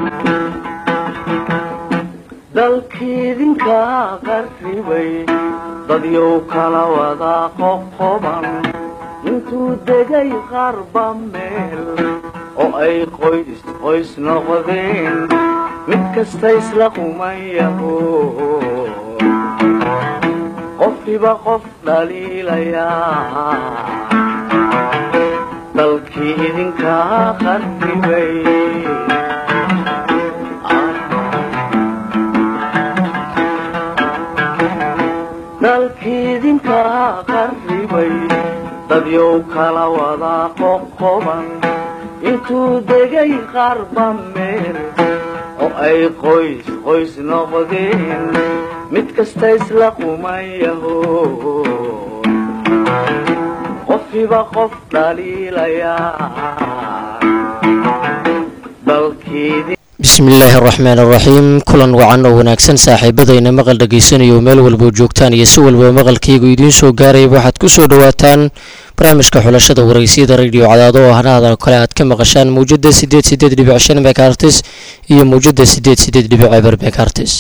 dalkiidinka qarribay dadyow kala wada qoqoban intuu degay qarba meel oo ay qoys qoys noqdeen mid kasta isla qumayaho qofkiba qof dhaliilayaa dalkii idinka qarribay dalkiidinka qarribay dadyow kala wada qoqoban intuu degay qarba meel oo ay qoys qoys noqdeen mid kasta isla qumayaho qofkiba qof dhaliilayaa dalkiidin bismillaahi araxmaan araxiim kulan wacan oo wanaagsan saaxiibadayna maqal dhagaysanayo meel walboo joogtaan iyo si walba maqalkaygu idiin soo gaarayaba waxaad ku soo dhowaataan barnaamijka xulashada waraysiyada radio cadaado oo hanahadan kale aad ka maqashaan mawjada sideed sideed dhibic shan mekartis iyo mawjada sideed sideed dhibic eber mekartis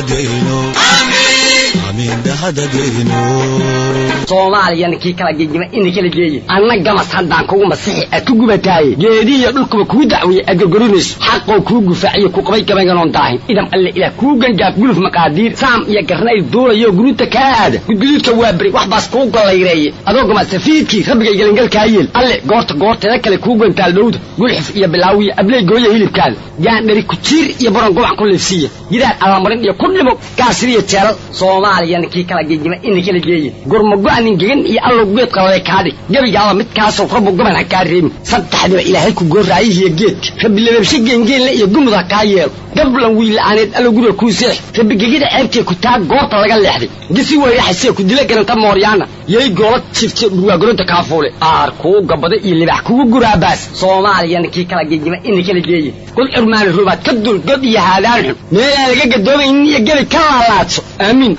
soomaaliyana kii kala gegima ina kala geeye anna gamas haddaan kugu masixi aad ku gubataaye geedihiyo dhulkuba kuu dacweeye aad gorgorinayso xaqoo kuu gufaaciyo ku qabay gabaynganoon daahin idam alle ilaah kuu gangaaf guluf maqaadiir saam iyo garnayl duulayo guruuta kaa aada gudguduudka waa beri wax baas kuu gollayreeye adoo gama safiidkii rabbigay gelangalkaa yeel alle goorta goorteeda kale kuu gantaal dhowda gulxif iyo bilaawiyo abley gooya hilibkaada gaandhari kujiir iyo baron gobac ku liifsiiya gidaar allamarin iyo ku dhimo gaasiriyo jeelal soomaaliyana kii kala gegima ina kala geeye gurmago-anin gegan iyo allow geedka lale kaadhig gebigaaba midkaasoo rabbu goban ha kaa reebin saddexdiba ilaahay ku gooraayihiyo geedka rabbi lababshe geengeenle iyo gumud ha kaa yeelo gablan wiila'aaneed allow guriga kuu seex rabbi gegida ceebtee ku taa goobta laga leexday gisi weyraxasee ku dila garanta mooryaana yay goola jifte dhurwaagoronta kaafuule aar kuu gabada iyo libax kugu guraabaas soomaaliyana kii kala gegima ina kala geeye god curmaani rubaad ka dul god iyo haadaan xun meelaan laga gadoomaynin iyo gebi ka laalaadso aamiin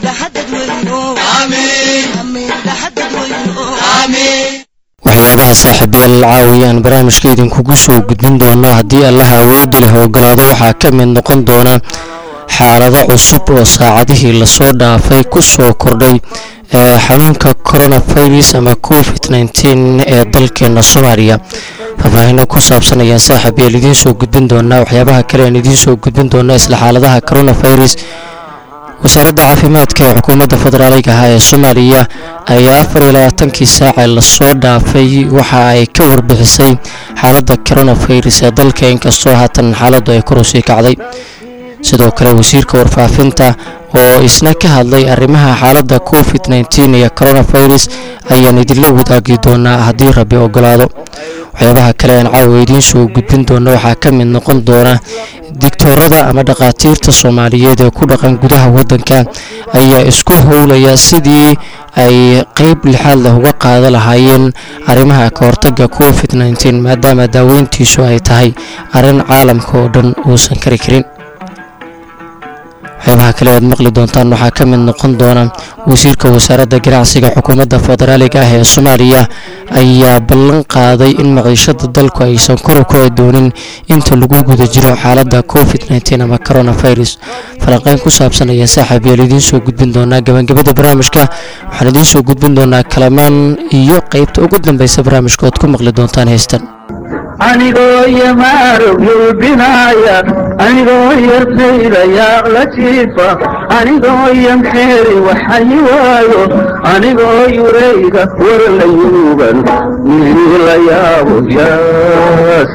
waxyaabaha saaxiibayaal caawiyaan barnaamijka idinkugu soo gudbin doono haddii allaha awoodi leh ogolaado waxaa ka mid noqon doona xaalado cusub oo saacadihii lasoo dhaafay ku soo kordhay ee xanuunka coronavirus ama covid nteen ee dalkeena soomaaliya faahfaahino ku saabsan ayaan saaxiibayaal idiin soo gudbin doonaa waxyaabaha kale aan idiin soo gudbin doona isla xaaladaha coronavirus wasaaradda caafimaadka ee xukuumadda federaaliga ah ee soomaaliya ayaa afar iyo labaatankii saace lasoo dhaafay waxa ay ka warbixisay xaaladda coronavirus ee dalka inkastoo haatan xaaladdu ay kor usii kacday sidoo kale wasiirka warfaafinta oo isna ka hadlay arrimaha xaaladda covid nteen iyo coronavirus ayaan idinla wadaagi doonaa haddii rabbi ogolaado waxyaabaha kale aan caawa idiin soo gudbin doona waxaa ka mid noqon doona digtoorada ama dhakhaatiirta soomaaliyeed ee ku dhaqan gudaha waddanka ayaa isku howlaya sidii ay qeyb lixaad leh uga qaada lahaayeen arrimaha ka hortagga covid nteen maadaama daaweyntiisu ay tahay arrin caalamka oo dhan uusan kari karin waxyaabaha kale aad maqli doontaan waxaa ka mid noqon doona wasiirka wasaaradda ganacsiga xukuumadda federaaliga ah ee soomaaliya ayaa ballan qaaday in maciishada dalku aysan kor u kici doonin inta lagu guda jiro xaaladda covid nteen ama coronavirus falanqeyn ku saabsan ayaa saaxiibayaal idiin soo gudbin doonaa gabagabada barnaamijka waxaan idiin soo gudbin doonaa kalamaan iyo qeybta ugu dambeysa barnaamijka ood ku maqli doontaan heystan anigoo yamaarog yulbinaaya anigoo yartaydayaaq la jiifa anigoo yamxeeri waxayi waayo anigoo yurayga war la yuugan wixii la yaabo yaas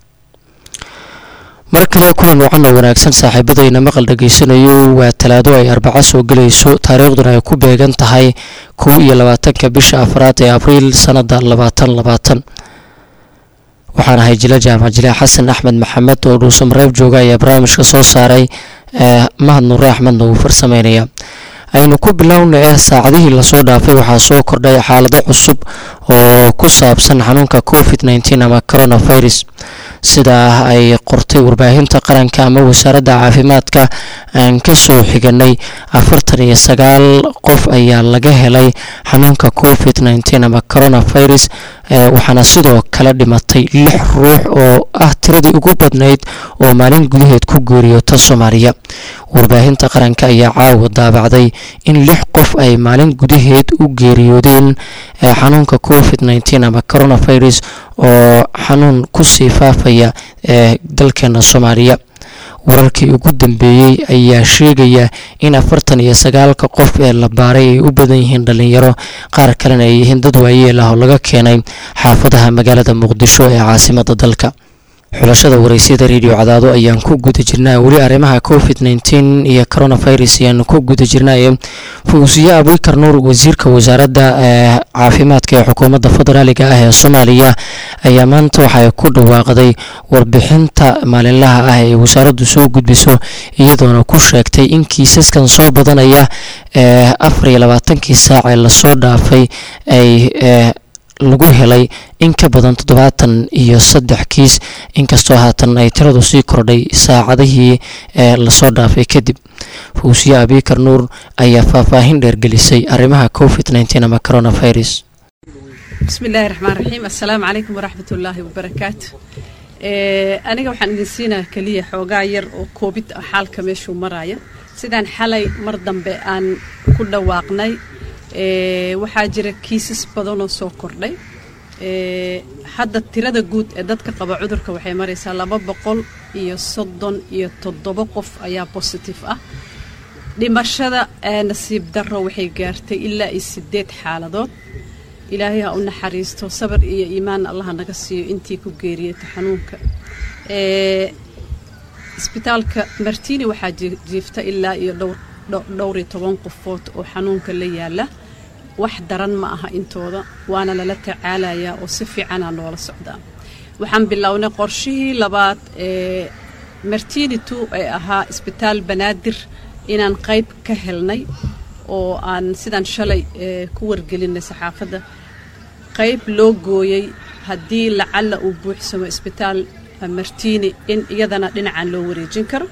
mar kale kulan wacan oo wanaagsan saaxiibadayna maqal dhageysanayo waa talaado ay arbaco soo gelayso taariikhduna ay ku beegan tahay kow iyo labaatanka bisha afraad ee abriil sanada labaatan labaatan waxaan ahay jila jaamac jile xasan axmed maxamed oo dhuusamareeb jooga ayaa barnaamijka soo saaray mahad nuure axmedna uu farsameynaya aynu ku bilowna eh saacadihii lasoo dhaafay waxaa soo kordhay xaalado cusub oo ku saabsan xanuunka covid nteen ama coronavirus sidaa ay qortay warbaahinta qaranka ama wasaaradda caafimaadka aan ka soo xiganay afartan iyo sagaal qof ayaa laga helay xanuunka covid nteen ama coronavirus waxaana sidoo kale dhimatay lix ruux oo ah tiradii ugu badnayd oo maalin gudaheed ku geeriyoota soomaaliya warbaahinta qaranka ayaa caawa daabacday in lix qof ay maalin gudaheed u geeriyoodeen xanuunka covid nteen ama coronavirus oo xanuun kusii faafaya ee dalkeena soomaaliya wararkii ugu dambeeyey ayaa sheegaya in afartan iyo sagaalka qof ee la baaray ay u badan yihiin dhalinyaro qaar kalena ay yihiin dad waayeel ah oo laga keenay xaafadaha magaalada muqdisho ee caasimada dalka xulashada wareysyada radio cadaado ayaan ku guda jirnaa weli arrimaha covid nteen iyo coronavirus ayaanu ku guda jirnaaye fuusiye abikar nuur wasiirka wasaaradda caafimaadka ee xukuumadda federaaliga ah ee soomaaliya ayaa maanta waxay ku dhawaaqday warbixinta maalinlaha ah ee wasaaraddu soo gudbiso iyadoona ku sheegtay in kiisaskan soo badanaya ee afar iyo labaatankii saac ee lasoo dhaafay ay lagu helay in ka badan toddobaatan iyo saddex kiis inkastoo haatan ay tiradu sii kordhay saacadihii ee lasoo dhaafay kadib fuusiye abikar nuur ayaa faahfaahin dheergelisay arrimaha covid nteen ama coronavirus bismi illaahi raxmaan raxiim assalaamu calaykum waraxmat ullaahi wabarakaatu aniga waxaan idin siinaa keliya xoogaa yar oo koobid ah xaalka meeshuu maraya sidaan xalay mar dambe aan ku dhawaaqnay waxaa jira kiisas badanoo soo kordhay hadda tirada guud ee dadka qaba cudurka waxay maraysaa laba boqol iyo soddon iyo toddobo qof ayaa bositif ah dhimashada nasiib darro waxay gaartay ilaa iyo sideed xaaladood ilaahay ha u naxariisto sabar iyo iimaan allaha naga siiyo intii ku geeriyata xanuunka isbitaalka martini waxaa jiifta ilaa iyo dhowr iyo toban qofood oo xanuunka la yaala wax daran ma aha intooda waana lala tacaalayaa oo si fiicanaa noola socdaa waxaan bilownay qorshihii labaad ee martini two ee ahaa isbitaal banaadir inaan qayb ka helnay oo aan sidaan shalay ku wargelinay saxaafadda qayb loo gooyey haddii lacalla uu buuxsamo isbitaal martini in iyadana dhinacan loo wareejin karo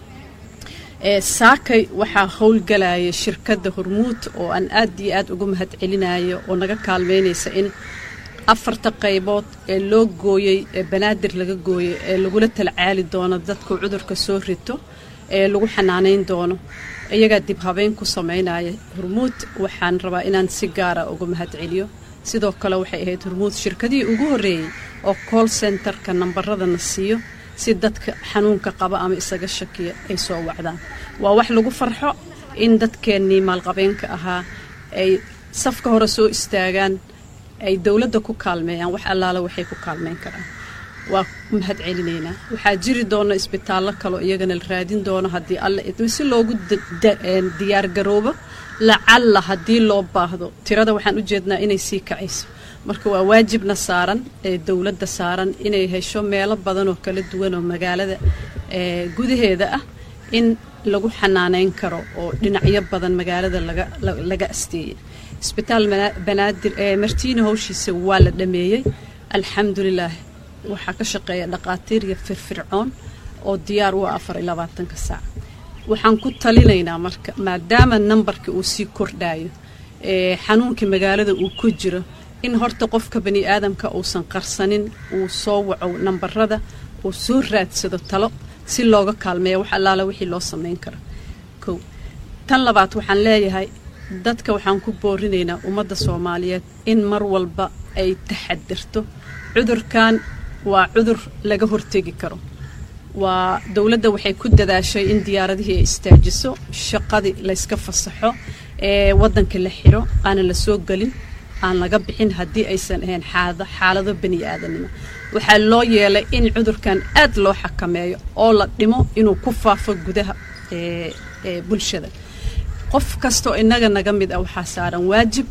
saakay waxaa howlgalaya shirkadda hormuud oo aan aad iyo aad ugu mahad celinayo oo naga kaalmeynaysa in afarta qaybood ee loo gooyey ee banaadir laga gooyey ee lagula talcaali doono dadku cudurka soo rito ee lagu xanaanayn doono iyagaa dib habeyn ku samaynaya hormuud waxaan rabaa inaan si gaara uga mahad celiyo sidoo kale waxay ahayd hormuud shirkadihii ugu horreeyey oo call centerka nambaradana siiyo si dadka xanuunka qaba ama isaga shakiya ay soo wacdaan waa wax lagu farxo in dadkeennii maalqabeenka ahaa ay safka hore soo istaagaan ay dowladda ku kaalmeeyaan wax allaala waxay ku kaalmeyn karaan waa mahad celinaynaa waxaa jiri doona isbitaallo kaleo iyagana la raadin doono haddii alle idmo si loogu diyaargaroobo lacalla haddii loo baahdo tirada waxaan u jeednaa inay sii kacayso marka waa waajibna saaran ee dowladda saaran inay hesho meelo badan oo kala duwan oo magaalada gudaheeda ah in lagu xanaaneyn karo oo dhinacyo badan magaalada laga asteeyay isbitaal banaadir martiini howshiisa waa la dhameeyey alxamdulilaah waxaa ka shaqeeya dhaqaatiir iyo firfircoon oo diyaar u ah afar iyo labaatanka saac waxaan ku talinaynaa marka maadaama nambarka uu sii kordhayo xanuunkii magaalada uu ku jiro in horta qofka bani aadamka uusan qarsanin uu soo waco nambarada uu soo raadsado talo si looga kaalmeeya wax allaala wixii loo samayn karo kow tan labaad waxaan leeyahay dadka waxaan ku boorinaynaa ummadda soomaaliyeed in mar walba ay taxadirto cudurkan waa cudur laga hortegi karo waa dowladda waxay ku dadaashay in diyaaradihii ay istaajiso shaqadii layska fasaxo ee waddanka la xiro aanan la soo gelin aan laga bixin haddii aysan ahayn xaalado bani aadanimo waxaa loo yeelay in cudurkan aad loo xakameeyo oo la dhimo inuu ku faafo gudaha bulshada qof kastoo innaga naga mid ah waxaa saaran waajib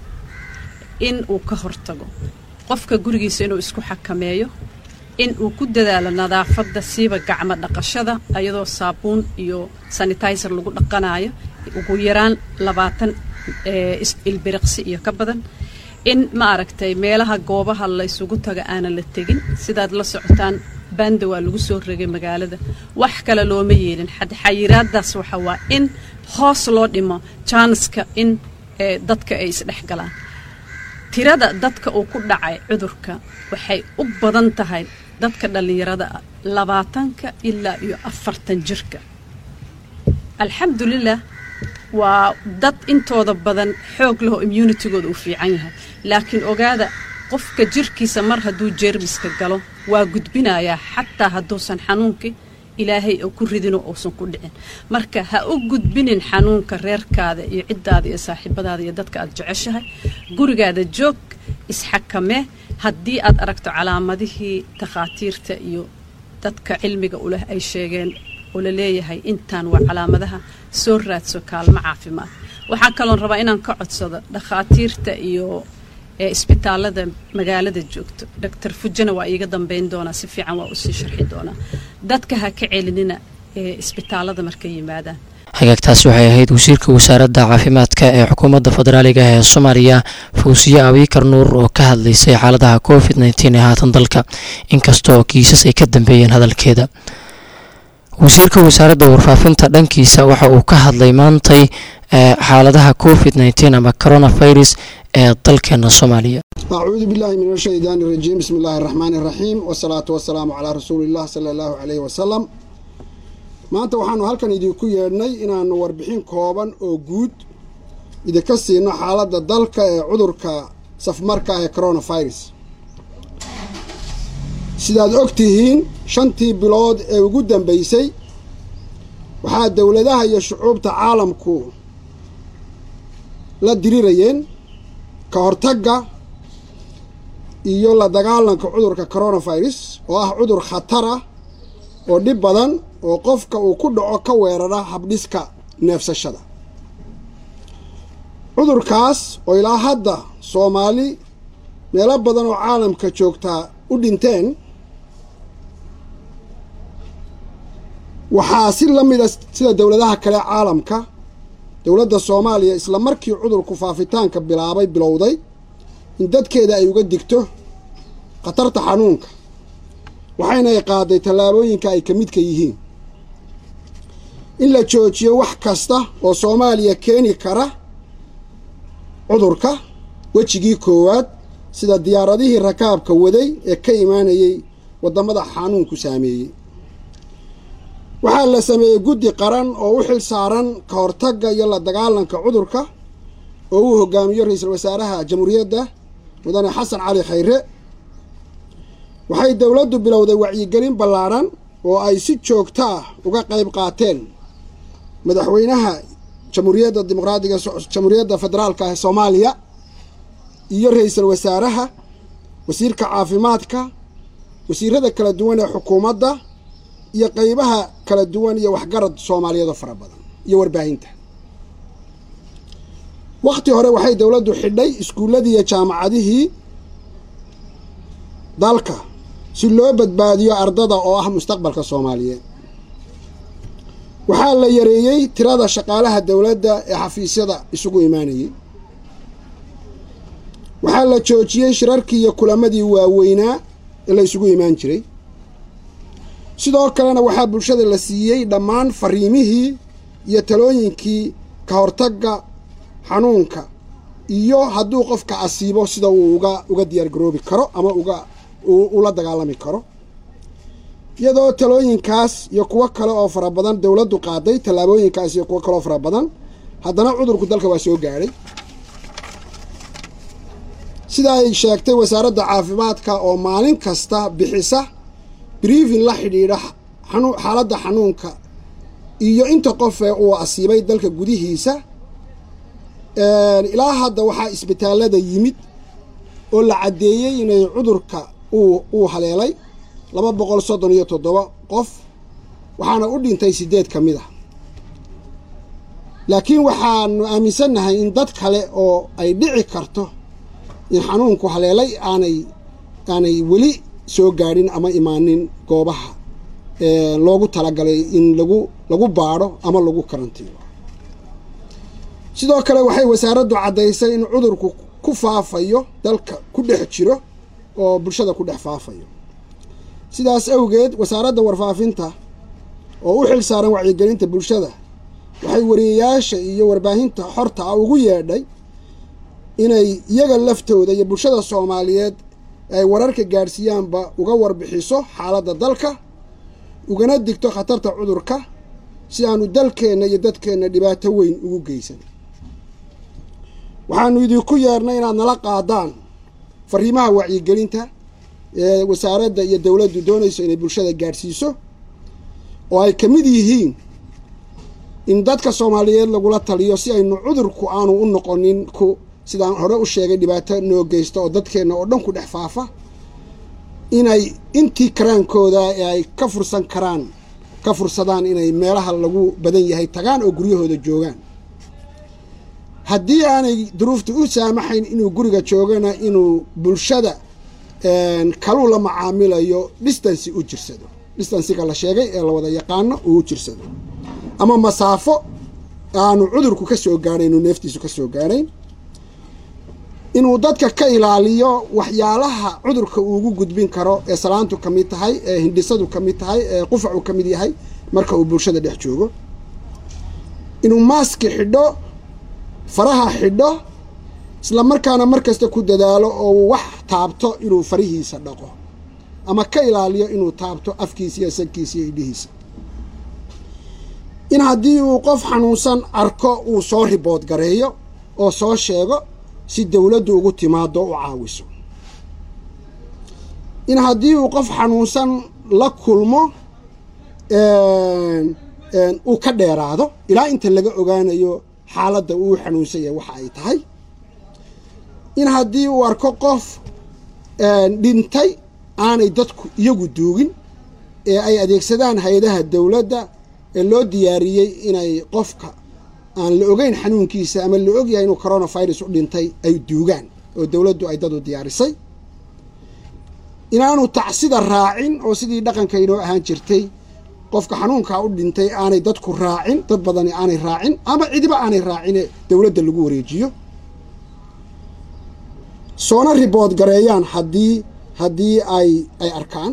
in uu ka hortago qofka gurigiisa inuu isku xakameeyo in uu ku dadaalo nadaafadda siiba gacmo dhaqashada iyadoo saabuun iyo sanitizer lagu dhaqanayo ugu yaraan labaatan ilbiriqsi iyo ka badan in ma aragtay meelaha goobaha la ysugu taga aanan la tegin sidaad la socotaan banda waa lagu soo regay magaalada wax kale looma yeelin xayiraadaas waxa waa in hoos loo dhimo jaaniska in dadka ay isdhex galaan tirada dadka uu ku dhacay cudurka waxay u badan tahay dadka dhallinyarada ah labaatanka ilaa iyo afartan jirka alxamdulilah waa dad intooda badan xoog lehoo immunitigooda uu fiican yahay laakiin ogaada qofka jirkiisa mar hadduu jeermiska galo waa gudbinayaa xataa hadduusan xanuunkii ilaahay oo ku ridinoo uusan ku dhicin marka ha u gudbinin xanuunka reerkaada iyo ciddaada iyo saaxiibadaada iyo dadka aad jeceshahay gurigaada joog isxakamee haddii aad aragto calaamadihii takhaatiirta iyo dadka cilmiga uleh ay sheegeen oo la leeyahay intaan waa calaamadaha soo raadso kaalmo caafimaad waxaa kaloon rabaa inaan ka codsado dhakhaatiirta iyo isbitaalada magaalada joogto doctor fujana waa iiga dambeyn doonaa si fiican waa usii sharxi doonaa dadka ha ka celinina ee isbitaalada markay yimaadaan hagaagtaasi waxay ahayd wasiirka wasaaradda caafimaadka ee xukuumadda federaaliga ee soomaaliya fawsiye abiikar nuur oo ka hadlaysay xaaladaha covid nteen ee haatan dalka inkasta oo kiisas ay ka dambeeyeen hadalkeeda wasiirka wasaaradda warfaafinta dhankiisa waxa uu ka hadlay maantay xaaladaha covid nteen ama coronavirus ee dalkeena soomaaliya acuudu billaahi min ashaydaani irajiim bismi illaahi araxmaani iraxiim wasalaatu wasalaamu calaa rasuuliillah sala allahu caleyhi wasalam maanta waxaanu halkan idinku yeedhnay inaannu warbixin kooban oo guud idinka siino xaaladda dalka ee cudurka safmarka ah ee coronavirus sidaad og tihiin shantii bilood ee ugu dambaysay waxaa dowladaha iyo shucuubta caalamku la dirirayeen ka hortagga iyo la dagaalanka cudurka coronavirus oo ah cudur khatar ah oo dhib badan oo qofka uu ku dhaco ka weerara habdhiska neefsashada cudurkaas oo ilaa hadda soomaali meelo badan oo caalamka joogtaa u dhinteen waxaa si la mida sida dowladaha kale caalamka dowladda soomaaliya isla markii cudurku faafitaanka bilaabay bilowday in dadkeeda ay uga digto khatarta xanuunka waxayna ay qaaday tallaabooyinka ay ka midka yihiin in la joojiyo wax kasta oo soomaaliya keeni kara cudurka wejigii koowaad sida diyaaradihii rakaabka waday ee ka imaanayay waddamada xanuunku saameeyey waxaa la sameeyey guddi qaran oo u xil saaran ka hortagga iyo la dagaalanka cudurka oo uu hogaamiyo ra-iisul wasaaraha jamhuuriyadda mudane xasan cali khayre waxay dowladdu bilowday wacyigelin ballaadhan oo ay si joogto ah uga qayb qaateen madaxweynaha jamhuuriyadda dimuqraadiga jamhuuriyadda federaalka ee soomaaliya iyo ra-iisul wasaaraha wasiirka caafimaadka wasiirada kala duwan ee xukuumadda iyo qeybaha kala duwan iyo waxgarad soomaaliyeed oo fara badan iyo warbaahinta wakhti hore waxay dowladdu xidhay iskuulladii iyo jaamacadihii dalka si loo badbaadiyo ardada oo ah mustaqbalka soomaaliyeed waxaa la yareeyey tirada shaqaalaha dowladda ee xafiisyada isugu imaanayay waxaa la joojiyey shirarkii iyo kulamadii waaweynaa ee la isugu imaan jiray sidoo kalena waxaa bulshada la siiyey dhammaan fariimihii iyo talooyinkii ka hortagga xanuunka iyo hadduu qofka asiibo sida uu uga uga diyaargaroobi karo ama uga ula dagaalami karo iyadoo talooyinkaas iyo kuwo kale oo fara badan dowladdu qaaday tallaabooyinkaas iyo kuwo kale oo fara badan haddana cudurku dalka waa soo gaadhay sida ay sheegtay wasaaradda caafimaadka oo maalin kasta bixisa briefing la xidhiidha xaaladda xanuunka iyo inta qofee uu asiibay dalka gudihiisa ilaa hadda waxaa isbitaallada yimid oo la caddeeyey inay cudurka uu haleelay laba boqol soddon iyo toddoba qof waxaana u dhintay siddeed ka mid ah laakiin waxaanu aaminsannahay in dad kale oo ay dhici karto in xanuunku haleelay aanay aanay weli soo gaadhin ama imaanin goobaha loogu talagalay in lagu lagu baadho ama lagu karantiino sidoo kale waxay wasaaraddu caddaysay in cudurku ku faafayo dalka ku dhex jiro oo bulshada ku dhex faafayo sidaas awgeed wasaaradda warfaafinta oo u xil saaran wacyigelinta bulshada waxay wariyayaasha iyo warbaahinta xorta ah ugu yeedhay inay iyaga laftooda iyo bulshada soomaaliyeed ay wararka gaadhsiiyaanba uga warbixiso xaaladda dalka ugana digto khatarta cudurka si aanu dalkeenna iyo dadkeenna dhibaato weyn ugu geysan waxaanu idinku yeernay inaad nala qaadaan fariimaha wacyigelinta ee wasaaradda iyo dowladdu doonayso inay bulshada gaadhsiiso oo ay ka mid yihiin in dadka soomaaliyeed lagula taliyo si aynu cudurku aanu u noqonin ku sidaan hore u sheegay dhibaato noo geysta oo dadkeenna oo dhan ku dhex faafa inay intii karaankooda ee ay ka fursan karaan ka fursadaan inay meelaha lagu badan yahay tagaan oo guryahooda joogaan haddii aanay duruufta u saamaxayn inuu guriga joogana inuu bulshada kaluu la macaamilayo distancy u jirsado distansiga la sheegay ee la wada yaqaano uu jirsado ama masaafo aanu cudurku ka soo gaadhayn uu neeftiisu ka soo gaadhayn inuu dadka ka ilaaliyo waxyaalaha cudurka uugu gudbin karo ee salaantu ka mid tahay ee hindhisadu ka mid tahay ee qufacu ka mid yahay marka uu bulshada dhex joogo inuu maaski xidho faraha xidho isla markaana mar kasta ku dadaalo oo wax taabto inuu farihiisa dhaqo ama ka ilaaliyo inuu taabto afkiisa iyo sankiisa iyo idhihiisa in haddii uu qof xanuunsan arko uu soo ribood gareeyo oo soo sheego si dowladdu ugu timaado u caawiso in haddii uu qof xanuunsan la kulmo uu ka dheeraado ilaa inta laga ogaanayo xaaladda uu xanuunsan yahay waxa ay tahay in haddii uu arko qof dhintay aanay dadku iyagu duugin ee ay adeegsadaan hay-adaha dowladda ee loo diyaariyey inay qofka aan la ogeyn xanuunkiisa ama la ogyahay inuu coronavirus u dhintay ay duugaan oo dowladdu ay dad u diyaarisay inaanu tacsida raacin oo sidii dhaqanka inoo ahaan jirtay qofka xanuunkaa u dhintay aanay dadku raacin dad badani aanay raacin ama cidiba aanay raacine dowladda lagu wareejiyo soona ribood gareeyaan haddii haddii ay ay arkaan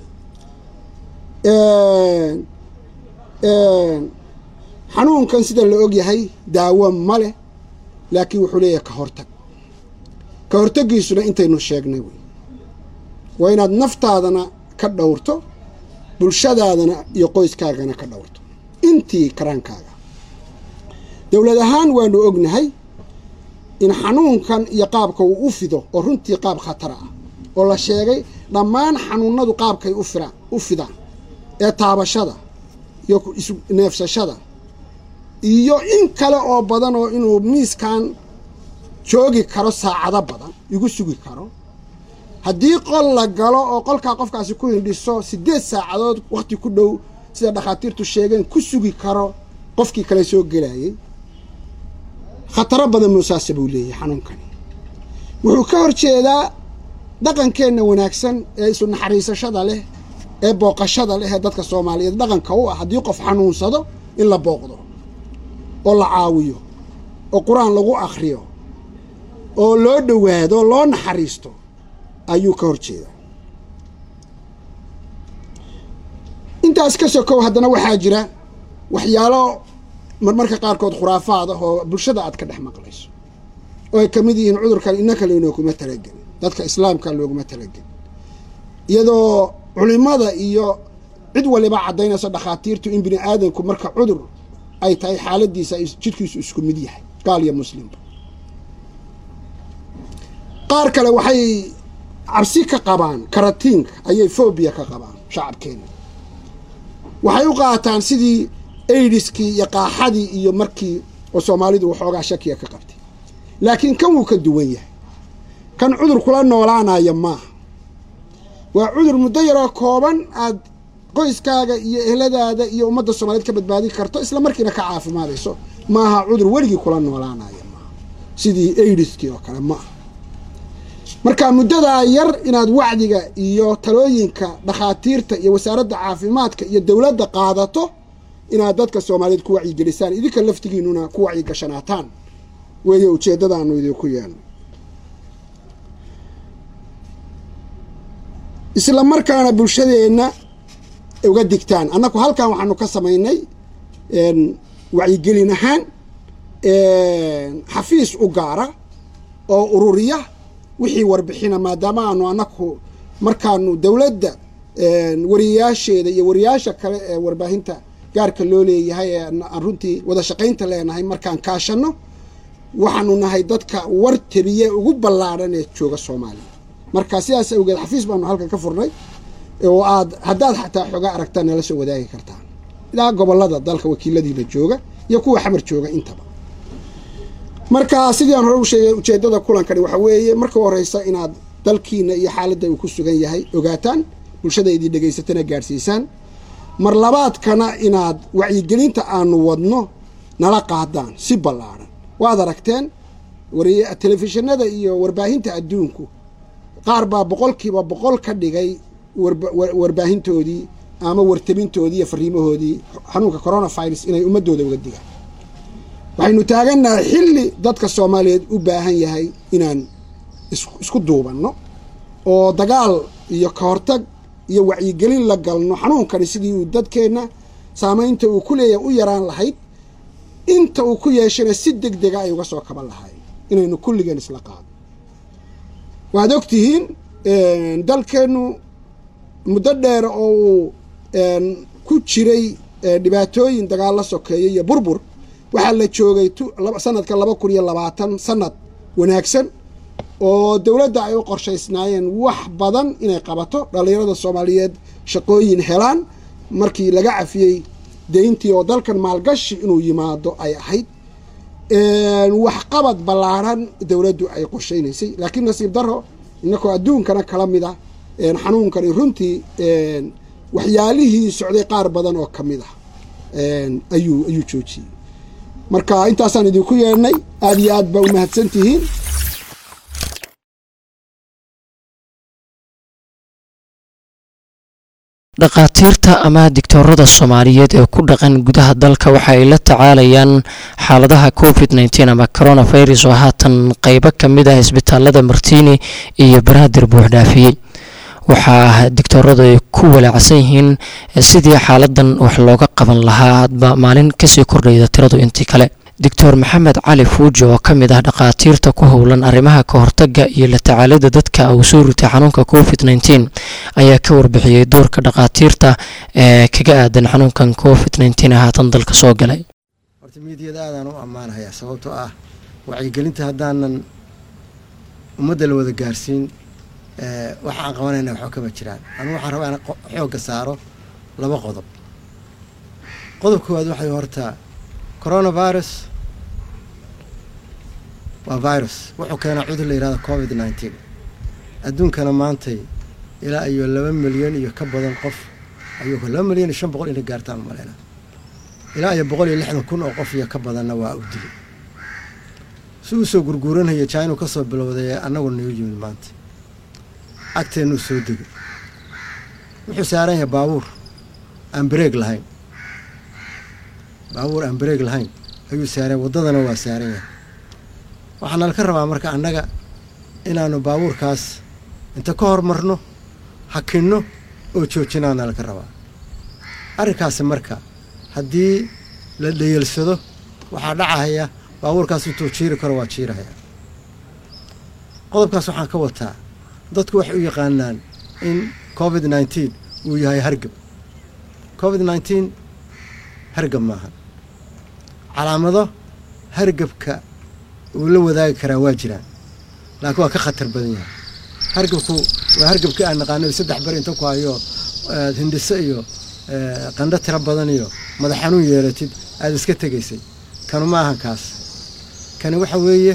xanuunkan sida la og yahay daawo ma leh laakiin wuxuu leeyahay ka hortag ka hortaggiisuna intaynu sheegnay wey waa inaad naftaadana ka dhowrto bulshadaadana iyo qoyskaagana ka dhowrto intii karaankaaga dowlad ahaan waanu ognahay in xanuunkan iyo qaabka uu u fido oo runtii qaab khatara ah oo la sheegay dhammaan xanuunadu qaabkay u firaan u fidaan ee taabashada iyo neefsashada iyo in kale oo badan oo inuu miiskan joogi karo saacado badan igu sugi karo haddii qol la galo oo qolkaa qofkaasi ku hindhiso siddeed saacadood wakhti ku dhow sida dhakhaatiirtu sheegeen ku sugi karo qofkii kale soo gelayay khataro badan muusaase buu leeyahay xanuunkani wuxuu ka hor jeedaa dhaqankeenna wanaagsan ee isu naxariisashada leh ee booqashada leh ee dadka soomaaliyeed dhaqanka u ah haddii qof xanuunsado in la booqdo oo la caawiyo oo qur-aan lagu akhriyo oo loo dhowaado oo loo naxariisto ayuu ka hor jeedaa intaas ka sokow haddana waxaa jira waxyaalo marmarka qaarkood khuraafaad ah oo bulshada aad ka dhex maqlayso oo ay ka mid yihiin cudurkan innaka lanooguma talagelin dadka islaamka looguma talagelin iyadoo culimada iyo cid waliba caddaynayso dhakhaatiirtu in bini aadamku marka cudur ay tahay xaaladiisa jidhkiisu isku mid yahay gaal iyo muslimba qaar kale waxay cabsi ka qabaan karatiinka ayay fobia ka qabaan shacabkeena waxay u qaataan sidii aidiskii iyo qaaxadii iyo markii oo soomaalidu waxoogaa shakiya ka qabtay laakiin kan wuu ka duwan yahay kan cudur kula noolaanaya maaha waa cudur muddo yaroo kooban aad qoyskaaga iyo ehladaada iyo ummadda soomaaliyeed ka badbaadin karto isla markiina ka caafimaadayso maaha cudur weligii kula noolaanaya maaha sidii aidiskii oo kale maaha marka muddadaa yar inaad wacdiga iyo talooyinka dhakhaatiirta iyo wasaaradda caafimaadka iyo dowladda qaadato inaad dadka soomaaliyeed ku wacyigelisaan idinka laftigiinuna ku wacyigashanaataan weeye ujeeddadaanu idinku yeelno isla markaana bulshadeenna uga digtaan annaku halkan waxaanu ka samaynay wacyigelin ahaan xafiis u gaara oo ururiya wixii warbixina maadaama aanu annaku markaanu dowladda wariyayaasheeda iyo wariyayaasha kale ee warbaahinta gaarka loo leeyahay ee aan runtii wada shaqaynta leenahay markaan kaashanno waxaanu nahay dadka war tabiye ugu ballaadhan ee jooga soomaaliya marka sidaas awgeed xafiis baanu halkan ka furnay oo aad haddaad xataa xogaa aragtaan nala soo wadaagi kartaan ilaa gobolada dalka wakiiladiina jooga iyo kuwa xamar jooga intaba marka sidii aan hore u sheegay ujeeddada kulankani waxaa weeye marka horeysa inaad dalkiina iyo xaaladda uu ku sugan yahay ogaataan bulshada idin dhegaysatana gaadhsiisaan mar labaadkana inaad wacyigelinta aanu wadno nala qaadaan si ballaadhan waad aragteen telefishinada iyo warbaahinta adduunku qaar baa boqolkiiba boqol ka dhigay warbaahintoodii ama wartabintoodii iyo fariimahoodii xanuunka coronavirus inay ummadooda uga digaan waxaynu taagannahay xilli dadka soomaaliyeed u baahan yahay inaan isku duubanno oo dagaal iyo ka hortag iyo wacyigelin la galno xanuunkani sidii uu dadkeenna saamaynta uu ku leeyahay u yaraan lahayd inta uu ku yeeshana si deg dega ay uga soo kaban lahayn inaynu kulligeen isla qaado waad og tihiin dalkeennu muddo dheer oo uu ku jiray dhibaatooyin dagaalla sokeeya iyo burbur waxaa la joogay sanadka laba kun iyo labaatan sanad wanaagsan oo dowladda ay u qorshaysnaayeen wax badan inay qabato dhallinyarada soomaaliyeed shaqooyin helaan markii laga cafiyey deyntii oo dalkan maalgashi inuu yimaado ay ahayd waxqabad ballaarhan dowladdu ay qorshaynaysay laakiin nasiib daro innakoo adduunkana kala mid ah xanuunkani runtii waxyaalihii socday qaar badan oo ka mid ah ayuu ayuu joojiyey marka intaasaan idinku yeedhnay aada iyo aad baa u mahadsan tihiin dhakhaatiirta ama digtoorada soomaaliyeed ee ku dhaqan gudaha dalka waxa ay la tacaalayaan xaaladaha covid nteen ama coronavirus oo haatan qeybo ka mid ah isbitaalada martiini iyo banaadir buuxdhaafiyey waxaa digtooradu ay ku walaacsan yihiin sidii xaaladan wax looga qaban lahaa hadba maalin kasii kordhayda tiradu intii kale doctor maxamed cali fuuji oo ka mid ah dhakhaatiirta ku howlan arrimaha ka hortaga iyo la tacaalida dadka uu soo ritay xanuunka covid nteen ayaa ka warbixiyey doorka dhakhaatiirta ee kaga aadan xanuunkan covid nteen ee haatan dalka soo galay horta miidiyada aadaan u ammaanahayaa sababtoo ah wacyigelinta haddaanan ummadda la wada gaarsiin waxa aan qabanayna waxba kama jiraan anu waxaan rabaa in xoogga saaro laba qodob qodob koowaad waxay horta coronavirus waa virus wuxuu keenaa cudur la yihahdo covid nineteen adduunkana maantay ilaa iyo laba milyan iyo ka badan qof ayuu laba milyan iyo shan boqol ina gaartaan umaleyna ilaa iyo boqol iyo lixdan kun oo qof iyo ka badanna waa u dilay si uu soo gurguuranaya china ka soo bilowday annagu nagu yimid maanta agteennuu soo degay wuxuu saaran yahay baabuur aan bareeg lahayn baabuur aan bareeg lahayn ayuu saaran waddadana waa saaran yahay waxaa nalka rabaa marka annaga inaanu baabuurkaas inta ka hormarno hakinno oo joojinaa nalka rabaa arrinkaasi marka haddii la dhayalsado waxaa dhacahaya baabuurkaas intuu jiiri karo waa jiirahaya qodobkaas waxaan ka wataa dadku waxay u yaqaanaan in covid nineteen uu yahay hargab covid nineteen hargab maaha calaamado hargabka uu la wadaagi karaa waa jiraan laakiin waa ka khatar badan yahay hargabku waa hargabkii aan naqaano saddex bari inta ku hayo hindhiso iyo qandho tiro badan iyo madax xanuun yeelatid aada iska tegaysay kanu ma ahan kaas kani waxa weeye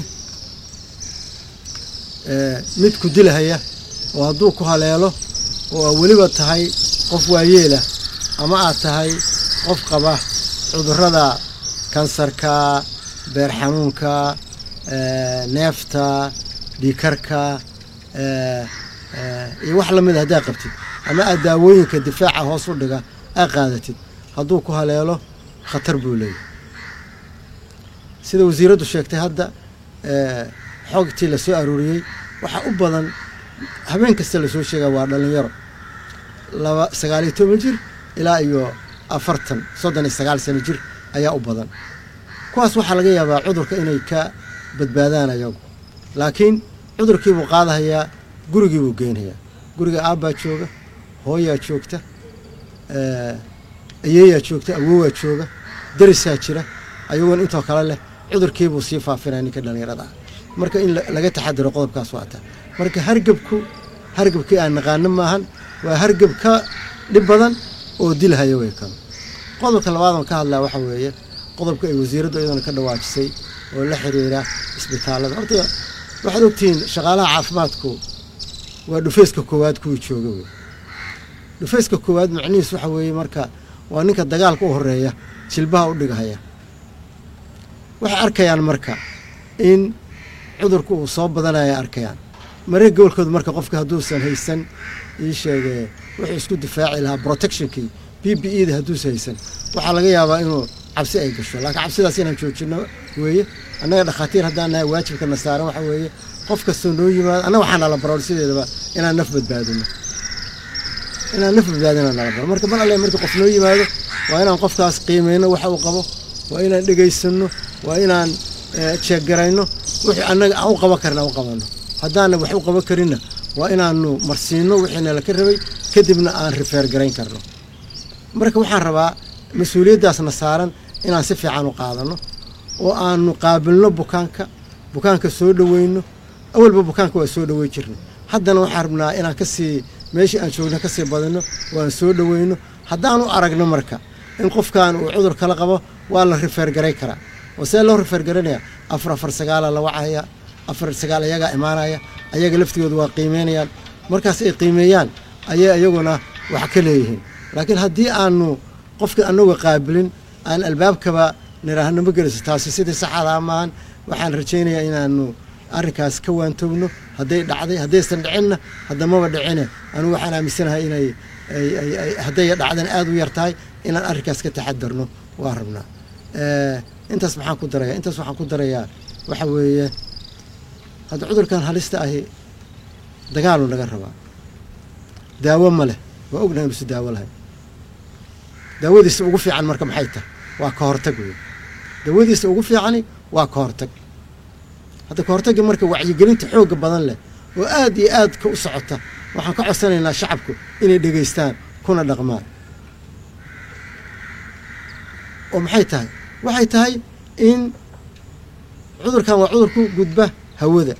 mid ku dilahaya oo hadduu ku haleelo oo aa weliba tahay qof waayeela ama aad tahay qof qaba cudurrada kansarka beer xanuunka neefta dhiikarka iyo wax lamida haddaa qabtid ama aad daawooyinka difaaca hoos u dhiga aa qaadatid hadduu ku haleelo khatar buu leeyahy sida wasiiraddu sheegtay hadda xogtii la soo aruuriyey waxaa u badan habeen kasta lasoo sheegaa waa dhallinyaro laba sagaal iyo toban jir ilaa iyo afartan soddon iyo sagaal sano jir ayaa u badan kuwaas waxaa laga yaabaa cudurka inay ka badbaadaan ayagu laakiin cudurkiibuu qaadahayaa gurigiibuu geynayaa guriga aabbaa jooga hooyaa joogta ayeeyaa joogta awowaa jooga darisaa jira ayagoon intoo kale leh cudurkiibuu sii faafinaya ninka dhallinyarada ah marka in laga taxadiro qodobkaas waa ta marka hargebku hargebkii aan naqaano maahan waa hargeb ka dhib badan oo dilhaya wey kano qodobka labaadan ka hadlaa waxaa weeye qodobka ay wasiiraddu iyadana ka dhawaajisay oo la xiriira isbitaallada horta waxaad ogtihiin shaqaalaha caafimaadku waa dhufeyska koowaad kuwii jooga wey dhufeyska koowaad macnihiis waxa weeye marka waa ninka dagaalka u horeeya jilbaha u dhigahaya waxay arkayaan marka in cudurku uu soo badanaya arkayaan maree gobolkooda marka qofka hadduusan haysan ii sheegee wuxuu isku difaaci lahaa protectionkii b b e da hadduusan haysan waxaa laga yaabaa inuu cabsi ay gasho laakiin cabsidaas inaan joojino weeye annaga dhakhaatiir haddaan nahay waajibkana saaran waxa weeye qof kastoo noo yimaado annaga waxaa nala baroor sideedaba inaan naf badbaadino inaan naf badbaadina nala baro marka mar alle markii qof noo yimaado waa inaan qofkaas qiimeyno waxa uu qabo waa inaan dhegaysanno waa inaan jeeggarayno wixii annaga aan u qaban karna aan u qabanno haddaana wax u qaban karinna waa inaanu marsiino wixiina laka rabay kadibna aan rifeer garayn karno marka waxaan rabaa mas-uuliyaddaasna saaran inaan si fiican u qaadano oo aanu qaabilno bukaanka bukaanka soo dhoweyno awalba bukaanka waa soo dhowey jirnay haddana waxaan rabnaa inaan kasii meeshii aan joogno kasii badino waan soo dhoweyno haddaanu aragno marka in qofkan uu cudur kala qabo waa la rifeer garay karaa oo see loo rifeer garanaya afar afar sagaala la wacaya afar sagaal ayagaa imaanaya ayaga laftigooda waa qiimeynayaan markaas ay qiimeeyaan ayay iyaguna wax ka leeyihiin laakiin haddii aanu qofka anagu qaabilin aan albaabkaba niraahno ma geliso taasi sidii saxadaa maahan waxaan rajaynayaa inaanu arrinkaas ka waantoogno hadday dhacday haddaysan dhicinna haddamaba dhicine anugu waxaan aaminsanahay inay hadday dhacdan aada u yar tahay inaan arrinkaas ka taxadarno waa rabnaa intaas maxaan ku darayaa intaas waxaan ku darayaa waxa weeye hadda cudurkan halista ahi dagaalu naga rabaa daawo ma leh waa ognahay inuusi daawo lahayn daawadiisa ugu fiican marka maxay tahay waa ka hortag wey daawadiisa ugu fiicani waa ka hortag hadda ka hortagga marka wacyigelinta xoogga badan leh oo aad iyo aad ka u socota waxaan ka codsanaynaa shacabku inay dhegaystaan kuna dhaqmaan oo maxay tahay waxay tahay in cudurkan waa cudur ku gudba hawada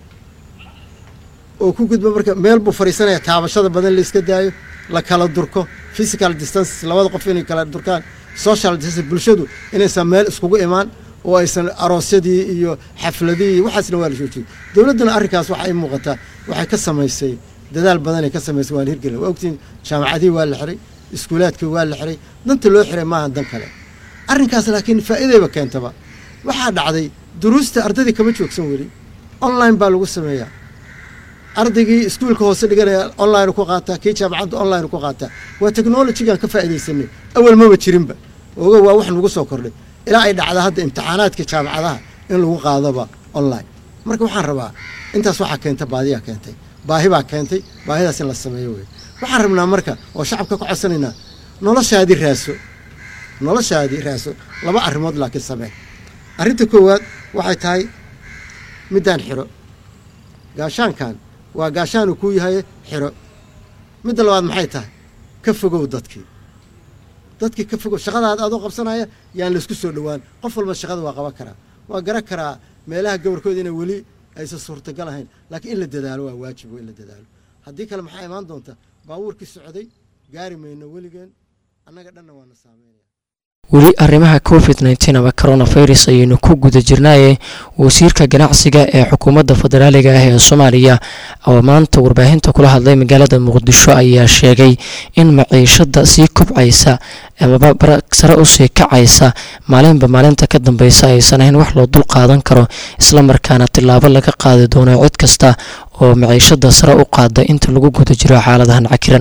oo ku gudba marka meel buu fadhiisanaya taabashada badan la iska daayo la kala durko physical distance labada qof inay kala durkaan social distance bulshadu inaysan meel iskugu imaan oo aysan aroosyadii iyo xafladihii waxaasna waa la joojiyey dowladduna arrinkaas waxa ay muuqataa waxay ka samaysay dadaal badanay ka samaysay waan hirgelin waa ogtiin jaamacadihii waa la xiray iskuulaadkii waa la xiray danta loo xiray maaha dan kale arrinkaas laakiin faa'iidayba keentaba waxaa dhacday duruusta ardaydii kama joogsan weli online baa lagu sameeyaa ardaygii iskuulka hoose dhiganaya online ku qaataa kii jaamacadda online ku qaataa waa technologygaan ka faa'iidaysanay awal maba jirinba oga waa wax nagu soo kordhay ilaa ay dhacda hadda imtixaanaadka jaamacadaha in lagu qaadoba online marka waxaan rabaa intaas waxaa keenta baadiyaa keentay baahi baa keentay baahidaas in la sameeyo wey waxaan rabnaa marka oo shacabka ka codsanaynaa noloshaadii raaso noloshaadii raaso laba arrimood laakiin samee arrinta koowaad waxay tahay middaan xiro gaashaankan waa gaashaan uu kuu yahay xiro midda labaad maxay tahay ka fogow dadkii dadkii ka fogow shaqadaad adoo qabsanaya yaan laysku soo dhowaan qof walba shaqada waa qaban karaa waa garan karaa meelaha gobolkooda inay weli aysan suurtagal ahayn laakiin in la dadaalo waa waajib in la dadaalo haddii kale maxaa imaan doonta baabuurkii socday gaari mayno weligeen annaga dhanna waana saameynaya weli arrimaha covid nteen ama coronavirus ayaynu ku guda jirnaaye wasiirka ganacsiga ee xukuumadda federaaliga ah ee soomaaliya oo maanta warbaahinta kula hadlay magaalada muqdisho ayaa sheegay in maciishada sii kobcaysa amaba sare usii kacaysa maalinba maalinta ka dambeysa aysan ahayn wax loo dul qaadan karo islamarkaana tilaabo laga qaadi doono cid kasta oo maciishada sare u qaada inta lagu guda jiro xaaladahan cakiran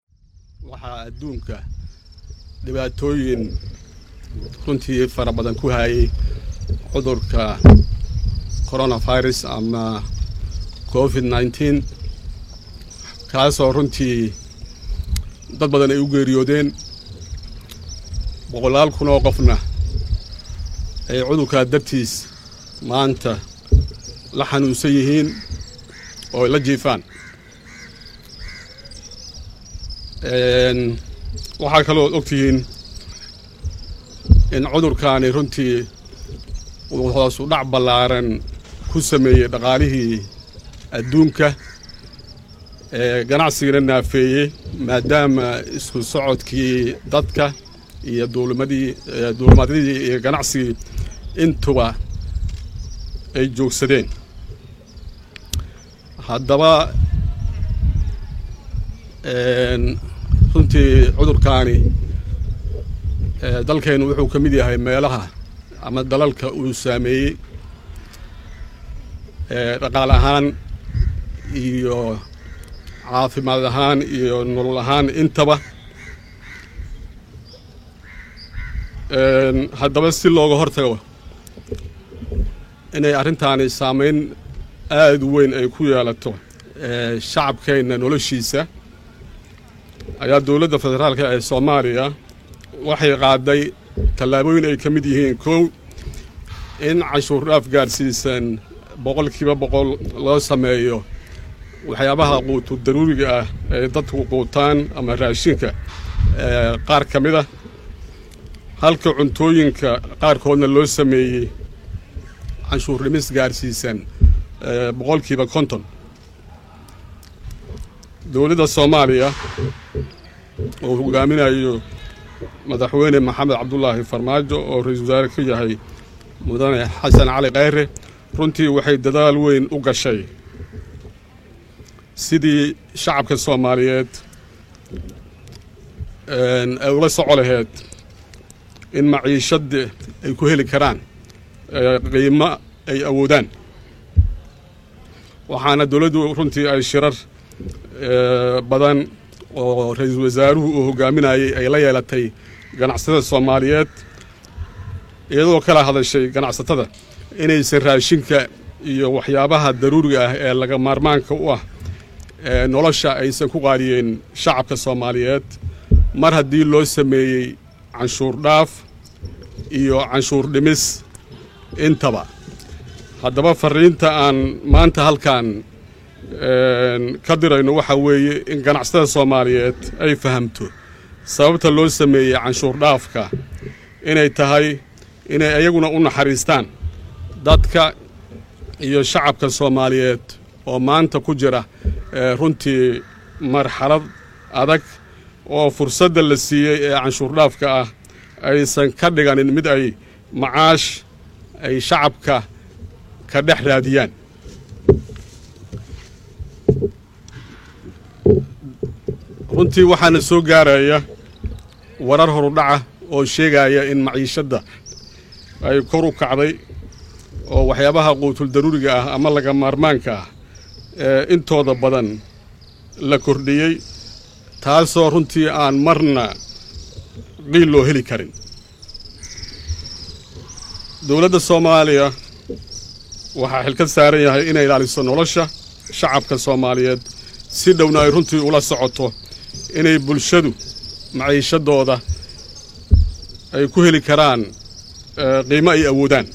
waxaa adduunka dhibaatooyin runtii fara badan ku hayay cudurka coronavirus ama covid nneteen kaasoo runtii dad badan ay u geeriyoodeen boqolaal kun oo qofna ay cudurkaa dartiis maanta la xanuunsan yihiin oo la jiifaan waxaa kaloo ogtihiin in cudurkaani runtii uu hoosu dhac ballaaran ku sameeyey dhaqaalihii adduunka ee ganacsigana naafeeyey maadaama isku socodkii dadka iyo duulimadii duulimadyadii iyo ganacsigii intuba ay joogsadeen haddaba runtii cudurkaani dalkeennu wuxuu ka mid yahay meelaha ama dalalka uu saameeyey dhaqaal ahaan iyo caafimaad ahaan iyo nolol ahaan intaba haddaba si looga hortago inay arrintaani saameyn aada u weyn ay ku yeelato shacabkeenna noloshiisa ayaa dowladda federaalka ee soomaaliya waxay qaaday tallaabooyin ay ka mid yihiin kow in canshuur dhaaf gaadhsiisan boqolkiiba boqol loo sameeyo waxyaabaha quutu daruuriga ah ee dadku quutaan ama raashinka qaar ka mid ah halka cuntooyinka qaarkoodna loo sameeyey canshuur dhimis gaadhsiisan boqolkiiba konton dowladda soomaaliya oo hogaaminayo madaxweyne maxamed cabdulaahi farmaajo oo ra-iisul wasaare ka yahay mudane xasan cali kheyre runtii waxay dadaal weyn u gashay sidii shacabka soomaaliyeed ay ula soco laheyd in maciishadda ay ku heli karaan qiimo ay awoodaan waxaana dowladdu runtii ay shirar badan oo ra-iisul wasaaruhu uu hogaaminayey ay la yeelatay ganacsatada soomaaliyeed iyadoo kala hadashay ganacsatada inaysan raashinka iyo waxyaabaha daruuriga ah ee laga maarmaanka u ah ee nolosha aysan ku qaadiyeen shacabka soomaaliyeed mar haddii loo sameeyey canshuur dhaaf iyo canshuur dhimis intaba haddaba fariinta aan maanta halkan ka dirayno waxaa weeye in ganacsatada soomaaliyeed ay fahamto sababta loo sameeyey canshuur dhaafka inay tahay inay iyaguna u naxariistaan dadka iyo shacabka soomaaliyeed oo maanta ku jira runtii marxalad adag oo fursadda la siiyey ee canshuur dhaafka ah aysan ka dhiganin mid ay macaash ay shacabka ka dhex raadiyaan runtii waxaana soo gaaraya warar horudhaca oo sheegaya in maciishadda ay kor u kacday oo waxyaabaha quutul daruuriga ah ama laga maarmaanka ah ee intooda badan la kordhiyey taasoo runtii aan marna qiil loo heli karin dowladda soomaaliya waxaa xilka saaran yahay inay ilaaliso nolosha shacabka soomaaliyeed si dhowna ay runtii ula socoto inay bulshadu maciishadooda ay ku heli karaan qiimo ay awoodaan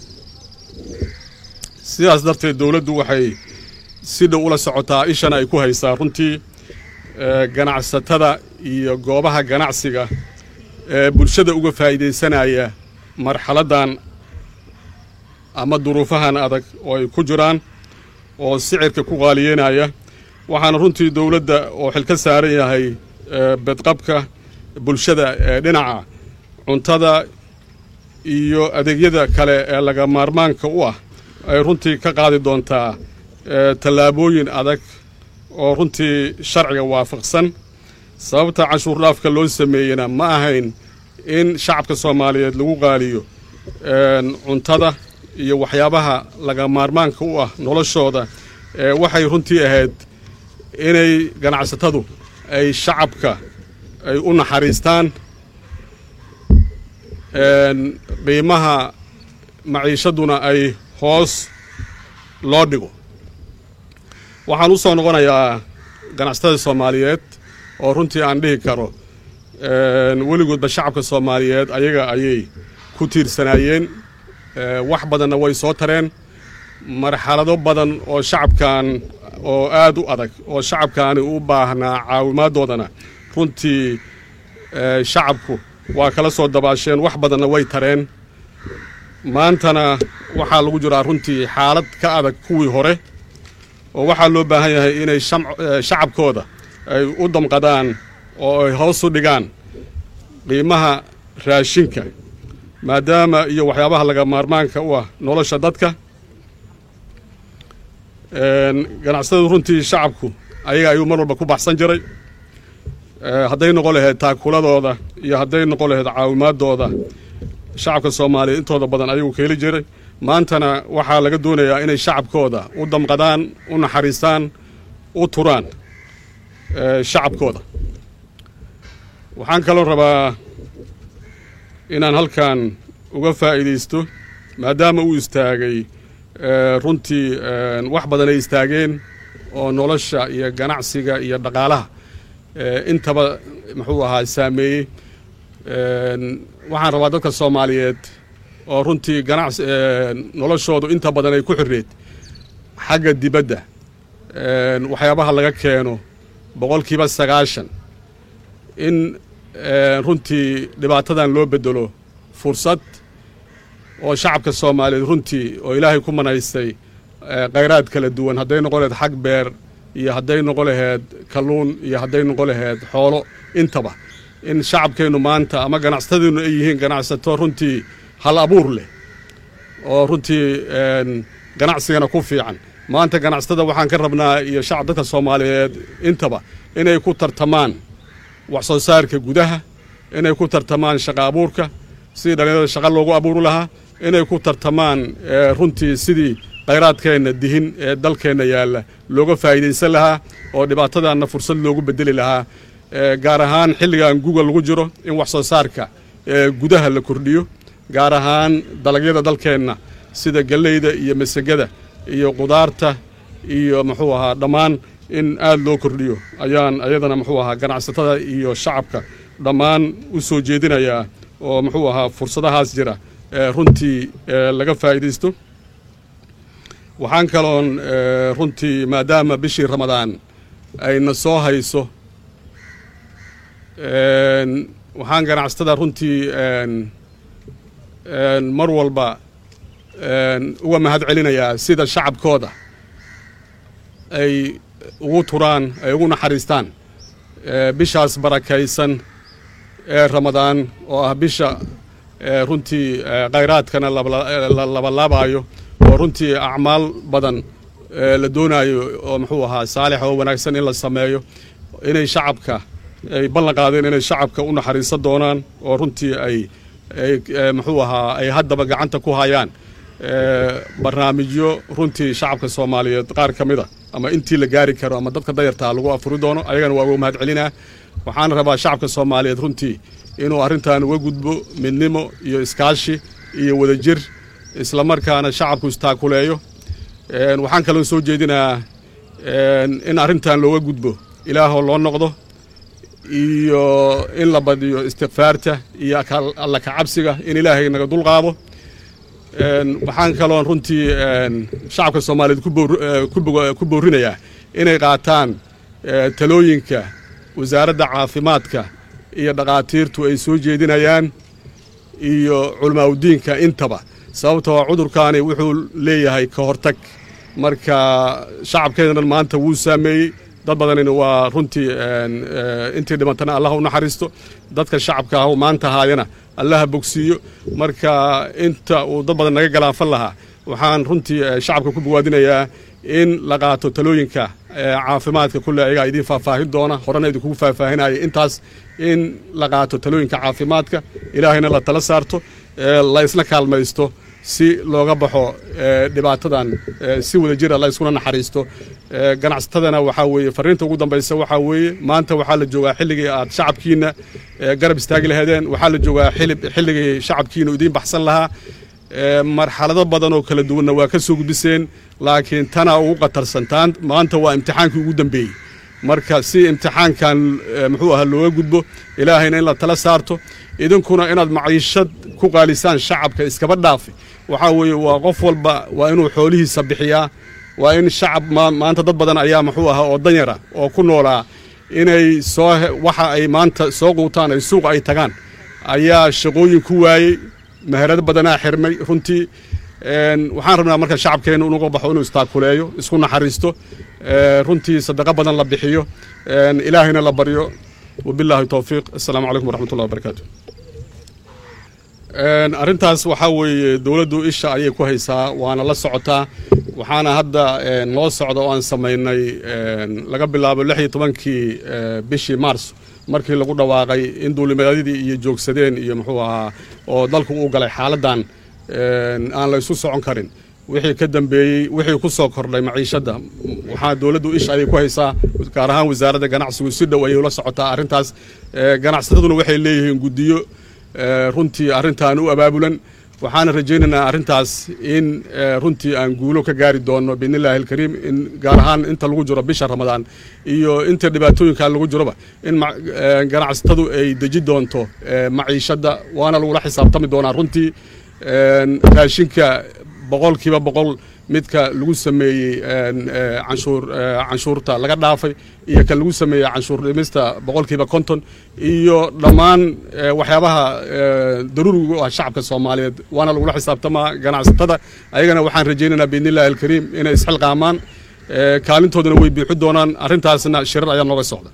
sidaas darteed dowladdu waxay si dhow ula socotaa ishana ay ku haysaa runtii ganacsatada iyo goobaha ganacsiga ee bulshada uga faa'iidaysanaya marxaladdan ama duruufahan adag oo ay ku jiraan oo sicirka ku qaaliyeynaya waxaana runtii dowladda oo xil ka saaran yahay bedqabka bulshada ee dhinaca cuntada iyo adeegyada kale ee laga maarmaanka u ah ay runtii ka qaadi doontaa tallaabooyin adag oo runtii sharciga waafaqsan sababta canshuur dhaafka loo sameeyena ma ahayn in shacabka soomaaliyeed lagu qaaliyo cuntada iyo waxyaabaha laga maarmaanka u ah noloshooda waxay runtii ahayd inay ganacsatadu ay shacabka ay u naxariistaan qiimaha maciishaduna ay hoos loo dhigo waxaan u soo noqonayaa ganacsatada soomaaliyeed oo runtii aan dhihi karo weligoodba shacabka soomaaliyeed ayaga ayay ku tiirsanaayeen wax badanna way soo tareen marxalado badan oo shacabkan oo aad u adag oo shacabkaani u baahnaa caawimaaddoodana runtii shacabku waa kala soo dabaasheen wax badanna way tareen maantana waxaa lagu jiraa runtii xaalad ka adag kuwii hore oo waxaa loo baahan yahay inay shacabkooda ay u damqadaan oo ay hoos u dhigaan qiimaha raashinka maadaama iyo waxyaabaha laga maarmaanka u ah nolosha dadka ganacsatadu runtii shacabku ayaga ayuu mar walba ku baxsan jiray hadday noqon lahayd taakuladooda iyo hadday noqon lahayd caawimaadooda shacabka soomaaliya intooda badan ayagu ka heli jiray maantana waxaa laga doonayaa inay shacabkooda u damqadaan u naxariistaan u turaan shacabkooda waxaan kaloo rabaa inaan halkan uga faa'iidaysto maadaama uu istaagay runtii wax badan ay istaageen oo nolosha iyo ganacsiga iyo dhaqaalaha intaba muxuu ahaa saameeyey waxaan rabaa dadka soomaaliyeed oo runtii ganacsi noloshoodu inta badan ay ku xirreed xagga dibadda waxyaabaha laga keeno boqolkiiba sagaashan in runtii dhibaatadan loo bedelo fursad oo shacabka soomaaliyeed runtii oo ilaahay ku manaystay khayraad kala duwan hadday noqon laheyd xag beer iyo hadday noqon laheyd kalluun iyo hadday noqon laheyd xoolo intaba in shacabkeennu maanta ama ganacsatadeennu ay yihiin ganacsato runtii hal abuur leh oo runtii ganacsigana ku fiican maanta ganacsatada waxaan ka rabnaa iyo shacab dadka soomaaliyeed intaba inay ku tartamaan wax soo saarka gudaha inay ku tartamaan shaqa abuurka sidii dhallinyarada shaqa loogu abuuri lahaa inay ku tartamaan runtii sidii khayraadkeenna dihin ee dalkeenna yaalla looga faa'iidaysan lahaa oo dhibaatadaanna fursad loogu bedeli lahaa gaar ahaan xilligan guga lagu jiro in wax soo saarka gudaha la kordhiyo gaar ahaan dalagyada dalkeenna sida galleyda iyo masagada iyo qudaarta iyo muxuu ahaa dhammaan in aad loo kordhiyo ayaan ayadana muxuu ahaa ganacsatada iyo shacabka dhammaan u soo jeedinayaa oo muxuu ahaa fursadahaas jira runtii laga faa'iidaysto waxaan kaloon runtii maadaama bishii ramadaan ayna soo hayso waxaan ganacsatada runtii mar walba uga mahad celinayaa sida shacabkooda ay ugu turaan ay ugu naxariistaan bishaas barakaysan ee ramadaan oo ah bisha runtii khayraadkana la labalaabayo oo runtii acmaal badan la doonaayo oo muxuu ahaa saalix oo wanaagsan in la sameeyo inay shacabka ay ballan qaadeen inay shacabka u naxariisan doonaan oo runtii ay ay muxuu ahaa ay haddaba gacanta ku hayaan barnaamijyo runtii shacabka soomaaliyeed qaar ka mid a ama intii la gaari karo ama dadka dayartaa lagu afuri doono ayagana waa uga mahad celinaa waxaan rabaa shacabka soomaaliyeed runtii inuu arrintan uga gudbo midnimo iyo iskaashi iyo wadajir islamarkaana shacabku istaakuleeyo waxaan kaloo soo jeedinaa in arrintan looga gudbo ilaahoo loo noqdo iyo in la badiyo istikfaarta iyo alla kacabsiga in ilaahay naga dulqaado waxaan kaloon runtii shacabka soomaaliyeed ku boorinayaa inay qaataan talooyinka wasaaradda caafimaadka iyo dhakhaatiirtu ay soo jeedinayaan iyo culamaauddiinka intaba sababtoo cudurkaani wuxuu leeyahay ka hortag marka shacabkeennan maanta wuu saameeyey dad badanina waa runtii intii dhimantana allah u naxariisto dadka shacabka ah maanta haayana allaha bogsiiyo marka inta uu dad badan naga galaafan lahaa waxaan runtii shacabka ku bowaadinayaa in la qaato talooyinka caafimaadka kulle ayagaa idiin faahfaahin doona horena idinkugu faahfaahinaya intaas in la qaato talooyinka caafimaadka ilaahayna la tala saarto la isla kaalmaysto si looga baxo dhibaatadan si wada jira la iskuna naxariisto ganacsatadana waxaa weeye fariinta ugu dambaysa waxaa weeye maanta waxaa la joogaa xilligii aad shacabkiina garab istaagi laheedeen waxaa la joogaa xilib xilligii shacabkiina idiin baxsan lahaa marxalado badan oo kala duwanna waa ka soo gudbiseen laakiin tanaa ugu qatarsan taan maanta waa imtixaankii ugu dambeeyey marka si imtixaankan muxuu ahaa looga gudbo ilaahayna in la tala saarto idinkuna inaad maciishad ku qaalisaan shacabka iskaba dhaafi waxaa weeye waa qof walba waa inuu xoolihiisa bixiyaa waa in shacab maanta dad badan ayaa muxuu ahaa oo danyara oo ku noolaa inay soo waxa ay maanta soo quutaan ay suuqa ay tagaan ayaa shaqooyin ku waayey meherado badanaa xirmay runtii waxaan rabnaa marka shacabkeenna inuga baxo inuu istaakuleeyo isku naxariisto runtii sadaqo badan la bixiyo ilaahayna la baryo wabilaahi towfiiq assalaamu calaykum waraxmat ullahi wabarakaatu arrintaas waxaa weeye dowladdu isha ayay ku haysaa waana la socotaa waxaana hadda noo socda oo aan samaynay laga bilaabo lix iyo tobankii bishii mars markii lagu dhawaaqay in duulimadyadii iyo joogsadeen iyo muxuu ahaa oo dalku uu galay xaaladdan aan la isu socon karin wixii ka dambeeyey wixii ku soo kordhay maciishadda waxaa dowladdu isha ayay ku haysaa gaar ahaan wasaaradda ganacsigu si dhow ayay ula socotaa arrintaas ganacsataduna waxay leeyihiin guddiyo runtii arrintan u abaabulan waxaana rajaynaynaa arrintaas in runtii aan guulo ka gaari doono biidnillahi alkariim in gaar ahaan inta lagu jiro bisha ramadaan iyo inta dhibaatooyinkan lagu jiroba in ganacsatadu ay deji doonto maciishadda waana lagula xisaabtami doonaa runtii raashinka boqolkiiba boqol midka lagu sameeyey canshuur canshuurta laga dhaafay iyo ka lagu sameeyey canshuur dhimista boqolkiiba konton iyo dhammaan waxyaabaha daruuriga u ah shacabka soomaaliyeed waana lagula xisaabtamaa ganacsatada ayagana waxaan rajaynaynaa biidnillahi alkariim inay isxilqaamaan kaalintoodana way biixi doonaan arrintaasna shirar ayaa nooga socda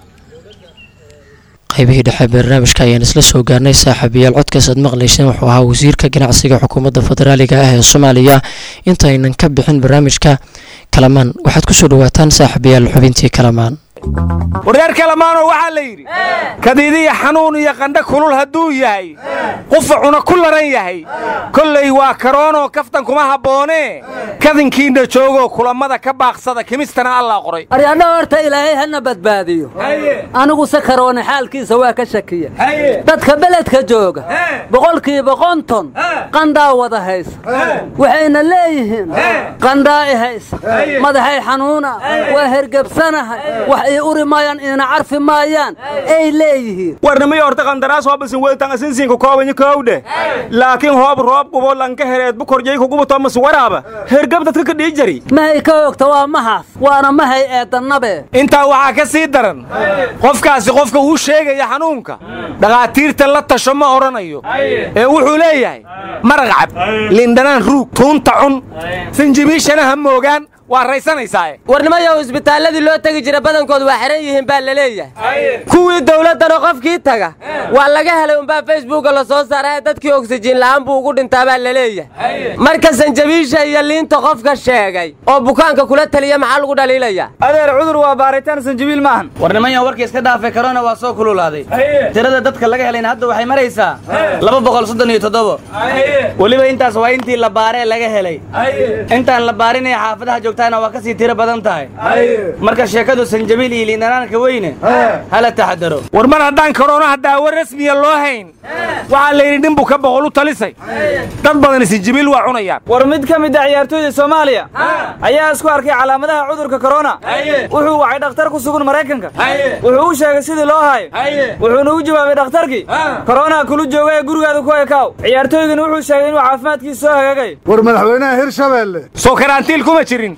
qaybihii dhexe barnaamijka ayaan isla soo gaarnay saaxiibayaal codkaas aad maqlayseen wuxuu ahaa wasiirka ganacsiga xukuumadda federaaliga ah ee soomaaliya intaynan ka bixin barnaamijka kalamaan waxaad ku soo dhowaataan saaxiibayaal xubintii kalamaan warreer kalamaanoo waxaa la yidhi kadiidiya xanuun iyo qandha kulul hadduu yahay qufacuna ku laran yahay kollay waa karoonoo kaftan kuma habboonee kadinkiinna joogoo kulammada ka baaqsada kimistana allaa qoray aryadha horta ilaahay hana badbaadiyo aniguse karoone xaalkiisa waa ka shakiya dadka beledka jooga boqolkiiba qonton qandhaa wada haysa waxayna leeyihiin qandhaa i haysa madaxay xanuuna waa hergebsanahay wax ii uri maayaan iina carfi maayaan ay leeyihiin warnimiyo horta qandaraas hoobasin wedtan asinsiinka koobanyi kowdhe laakiin hoob roob gubo lanka hereed bukorjay kugubuto mas waraaba hergab dadka ka dhii jari mahay ka ogta waa mahaas waana mahay eedannabe intaa waxaa ka sii daran qofkaasi qofka uu sheegaya xanuunka dhakhaatiirta la tasho ma odhanayo ee wuxuu leeyahay maraq cab lindhanaan ruug tuunta cun sinjibiishana ha moogaan waa raysanaysaa warnimayow isbitaalladii loo tegi jira badankood waa xihan yihiin baa la leeyahay kuwii dawladdana qofkii taga waa laga helay umbaa facebooka la soo saara ee dadkii oksijiin la'aan buu ugu dhintaa baa la leeyahay marka sanjabiisha iyo liinta qofka sheegay oo bukaanka kula taliya maxaa lagu dhaliilaya adeer cudur waa baaritaan sanjabiil maahan warnimayan warkii iska dhaafay karona waa soo kululaaday tirada dadka laga helayna hadda waxay maraysaa laba boqol soddon iyo toddobo weliba intaas waa intii la baaree laga helay intaan la baarinaya xaafadaha joogta waa kasii tiro badan tahay marka sheekadu sanjabiil iyo liindhanaanka weyne hala taxadaro war mar haddaan koroonaha daawo rasmiya loo hayn waxaa la yidhi ninbuu ka boqol u talisay dad badan sanjabiil waa cunayaan war mid ka mid a ciyaartooyda soomaaliya ayaa isku arkay calaamadaha cudurka korona wuxuu wacay dhakhtar ku sugan maraykanka wuxuu u sheegay sidii loo hayo wuxuuna u jawaabay dhakhtarkii korona kulu jooga ee gurigaada ku ekaaw ciyaartooygana wuxuu sheegay inuu caafimaadkiisa soo hagaagay war madaxweynaha hirshabeelle soo karantiil kuma jirin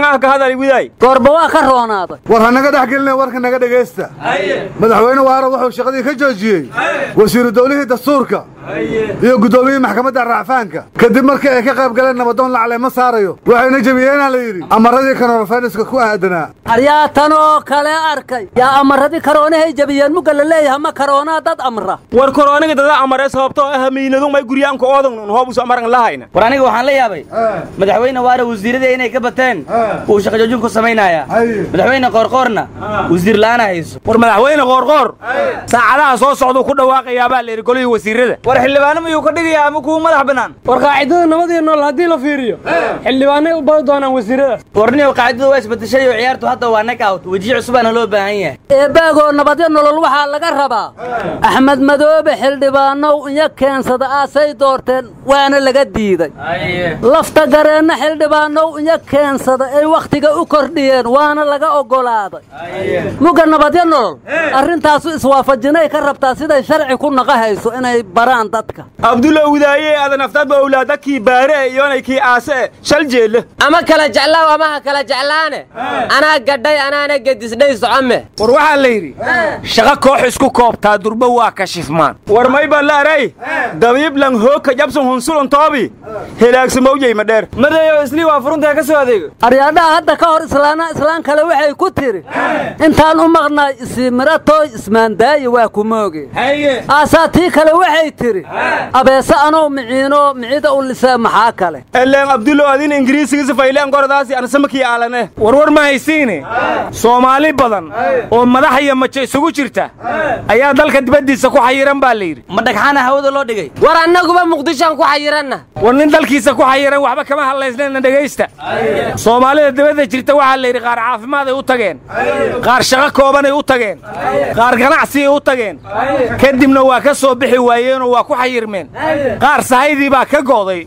goorba waa ka roonaaday war hanaga dhex gelina warka naga dhegaysta madaxweyne waara wuxuu shaqadii ka joojiyey wasiiru dawlihii dastuurka iyo guddoomiyihii maxkamadda racfaanka kadib markii ay ka qayb galeen nabadoon lacale ma saarayo waxayna jebiyeenaa la yidhi amaradii kanorofainiska ku aadanaa aryaa tan oo kale arkay yaa amaradii karoonahay jebiyeen mugga la leeyahay ma karoonaa dad amra war korooniga dada amare sababtoo ah miinadu may guryaanka oodan hoobusu amaran lahayna war aniga waxaan la yaabay madaxweyne waara wasiiradii inay ka bateen uu shaqajoojin ku samaynayaa madaxweyne qoorqoorna wasiir la'aana hayso war madaxweyne qoorqoor saacadaha soo socduu ku dhawaaqayaa baa la yidhi golihii wasiirada war xildhibaano miyuu ka dhigayaa ama kuwa madax bannaan war qaacidada nabadii nool haddii la fiiriyo xildhibaanay u badi doonaan wasiiradaas warniyow qaacidadu waa isbedeshay oo ciyaartu hadda waa nak out wejiye cusubaana loo baahan yahay eebaagoo nabadyo nolol waxaa laga rabaa axmed madoobe xildhibaanow iyo keensada aasay doorteen waana laga diiday lafta gareenna xildhibaanow iyo keensada darsada ay wakhtiga u kordhiyeen waana laga oggolaaday mugga nabadyo nolol arrintaasu iswaafajinay ka rabtaa siday sharci ku naqahayso inay baraan dadka abdulla widaaye aadan aftaadba awlaada kii baare iyonay kii aase shal jeelle ama kala jeclaaw ama ha kala jeclaane anaa gadhay anaana gedisdhay socome war waxaa la yidhi shaqo koox isku koobtaa durba waa kashifmaan war mayba laaray dabiib lang hoogka jabsan hunsulon toobi helaagsamowjey madheer madeeyo islii waa furuntaa ka soo adeego aryaadhaha hadda ka hor islaana islaan kale waxay ku tiri intaan u maqnaay isiimiratooy ismaandaayi waa ku mooge aasaa tii kale waxay tidhi abeese anoo miciino micida u lisee maxaa kale eleen abdullo adin ingiriisigiisa fayleen gordaasi ansamakii aalane warwar ma haysiine soomaali badan oo madax iyo majo isugu jirta ayaa dalka dibaddiisa ku xayiran baa la yidhi ma dhagxaana hawada loo dhigay war annaguba muqdishoan ku xayiranna war nin dalkiisa ku xayiran waxba kama hadlaysnayna dhegaysta soomaalida dibadda jirta waxaa la yidhi qaar caafimaad ay u tageen qaar shaqo koobanay u tageen qaar ganacsiay u tageen kadibna waa ka soo bixi waayeenoo waa ku xayirmeen qaar sahaydii baa ka go'day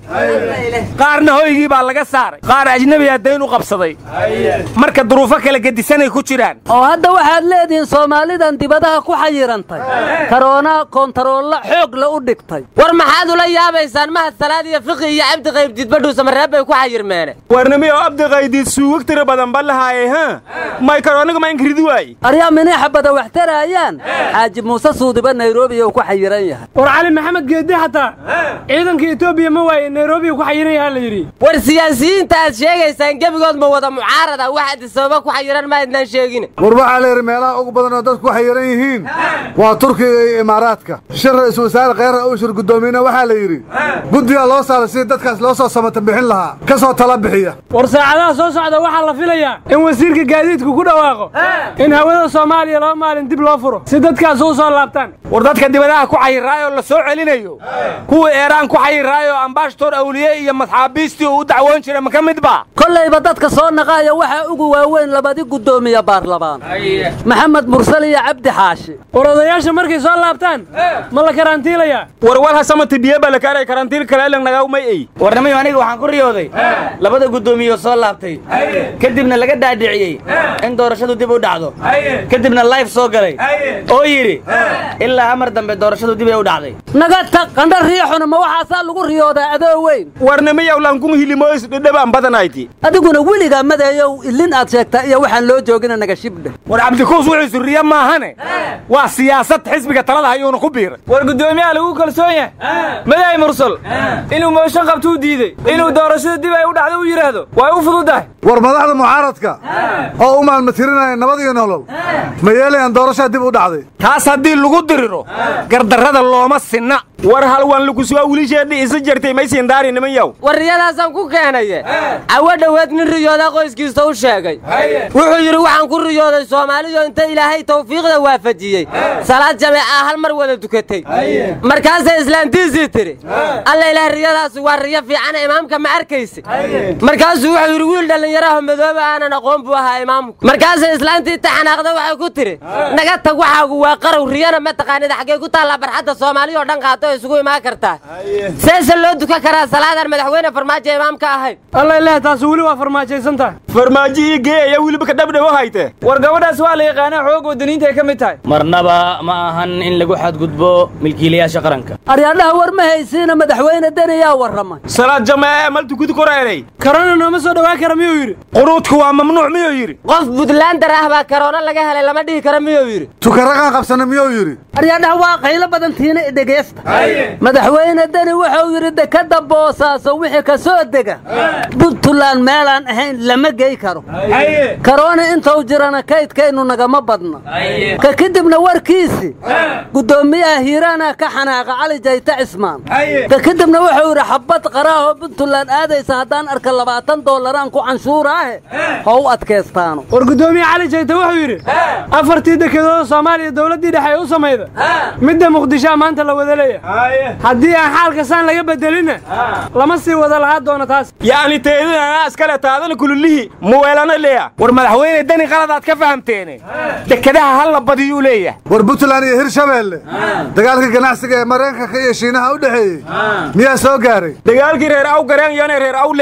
qaarna hoygii baa laga saaray qaar ajnebiyaa dayn u qabsaday marka duruufo kala gedisanay ku jiraan oo hadda waxaad leedihiin soomaalidan dibadaha ku xayirantay karoona kontaroolla xoog la u dhigtay war maxaad ula yaabaysaan mahad salaad iyo fiqi iyo cabdi qaybdiidbadhuu samareeb bay ku xayirmeene warnimi oo abdi qaydiid suugag tira badan ba lahaaye ha may karooniga ma inkiridi waaye aryaa miniixa bada wax taraayaan xaaji muuse suudiba nairobi uu ku xayiran yahay war cali maxamed geeddi xataa ciidanka etoobiya ma waaye nairobi ku xayiran yahaa la yidhi war siyaasiyiinta aad sheegaysaan gebigood ma wada mucaarada wax adisababa ku xayiran ma idnaan sheegin war waxaa la yidhi meelaha ugu badan oo dadku ku xayiran yihiin waa turkiga iyo imaaraadka shir ra-iisul wasaare kheyra ushir guddoomiyena waxaa la yidhi guddigaa loo saaray sidii dadkaas loo soo samata bixin lahaa ka soo tala bixiya war saacadaha soo socda waxaa la filayaa in wasiirka gaadiidku ku dhawaaqo in hawada soomaaliya laba maalin dib loo furo si dadkaas u soo laabtaan war dadka dibadaha ku xayiraayoo la soo celinayo kuwa eeraan ku xayiraayoo ambaashatoor awliye iyo madxaabiistii uu u dacwoon jira ma ka mid ba kollayba dadka soo naqaaya waxaa ugu waaweyn labadi guddoomiye baarlamaan maxamed mursal iyo cabdi xaashi war odayaasha markay soo laabtaan ma la karantiilayaa warwal hasamati biye baa la kaaray karantiil kale ilan nagaumay ey warnamayo aniga waxaan ku riyooday labada guddoomiye soo laabtay kadibna laga dhaadhiciyey in doorashadu dib u dhacdo kadibna layf soo galay oo yidhi ilaa amar dambe doorashadu dib ay u dhacday naga tag qandha riixuna ma waxaasaa lagu riyoodaa adoo weyn warnamayow lankun hilimoys dhidhabaan badanayti adiguna weligaa madeeyow ilin aad sheegtaa iyo waxaan loo joogina naga shibdhe war cabdikuus wuxuu suriye maahane waa siyaasad xisbiga talada hayuuna ku biiray war guddoomiyaha lagu kalsoon yahay madaay mursal inuu mooshan qabtuu diidey inuu doorashada dib ay u dhacdo u yidhaahdo way u fududahay war madaxda mucaaradka oo u maalmatirinaya nabad iyo nolol ma yeelayaan doorashaa dib u dhacday taas haddii lagu diriro gardarrada looma sinna war halwan lagusugaa wilisheedhi isa jartay maysiin daari niman yow warriyadaasaan ku keenaye cawo dhoweed nin riyoodaa qoyskiisa u sheegay wuxuu yidhi waxaan ku riyooday soomaalidu inta ilaahay tawfiiqda waafajiyey salaad jameecaa hal mar wada dukatay markaasay islaantiisii tidhi alla ilaah riyadaasi waa riyo fiicana imaamka ma arkaysi markaasuu wuxuu yidhi wiil dhallinyaraho madooba aanan aqoon buu ahaa imaamku markaasay islaantii taxanaaqda waxay ku tidhi naga tag waxaagu waa qarow riyana ma taqaanida xaggee ku taallaa barxadda soomaaliya oo dhan qaato isugu imaan kartaa seese loo dukan karaa salaadaan madaxweyne farmaajo imaamka ahayn alla ilaah taasi weli waa farmaajaysan tahay farmaajo ii gee ayaa weliba ka dhabdhawo hayte war gabadhaas waa la yaqaanaa xoog wadaniinta ay ka mid tahay marnaba ma ahan in lagu xadgudbo milkiilayaasha qaranka aryaadhaha war ma haysiina madaxweyne deniyaa warramay salaad jameece mal tukudi koreelay karona nooma soo dhowaan kara miyuu yidhi qunuudku waa mamnuuc miyuu yidhi qof buntlaandar ah baa karoona laga helay lama dhihi kara miyuu yidhi tukaraqaan qabsana miyuu yidhi aryaadhaha waa qaylo badan tiina idhegeysta madaxweyne deni wuxuu yidhi dekadda boosaaso wixii ka soo dega buntland meelaan ahayn lama gey karo karoona intuu jirana kaydkaynu nagama badna ka kadibna warkiisi guddoomiyaha hiiraana ka xanaaqa cali jayte cismaan ka kadibna wuxuu yidhi xabad qaraahoo buntland aadaysa haddaan arka labaatan doolaraan ku canshuuraahe ha u adkaystaano war guddoomiye cali jayte wuxuu yidhi afartii dekedooda soomaaliya dowladdii dhexe ay u samayda midda muqdishoa maanta la wada leeyahay haddii aan xaalka saan laga bedelinna lama sii wada lahaa doono taas yacni teedin anaa iskale taadana kululihii muweelana leeya war madaxweyne deni qaladaad ka fahamteene dekadaha hal la badiyuu leeyahay war puntland iyo hirshabeelle dagaalka ganacsiga ee maraykanka iyo shiinaha u dhexeeyey miyaa soo gaaray dagaalkii reer aw gareen iyona reer aw leengu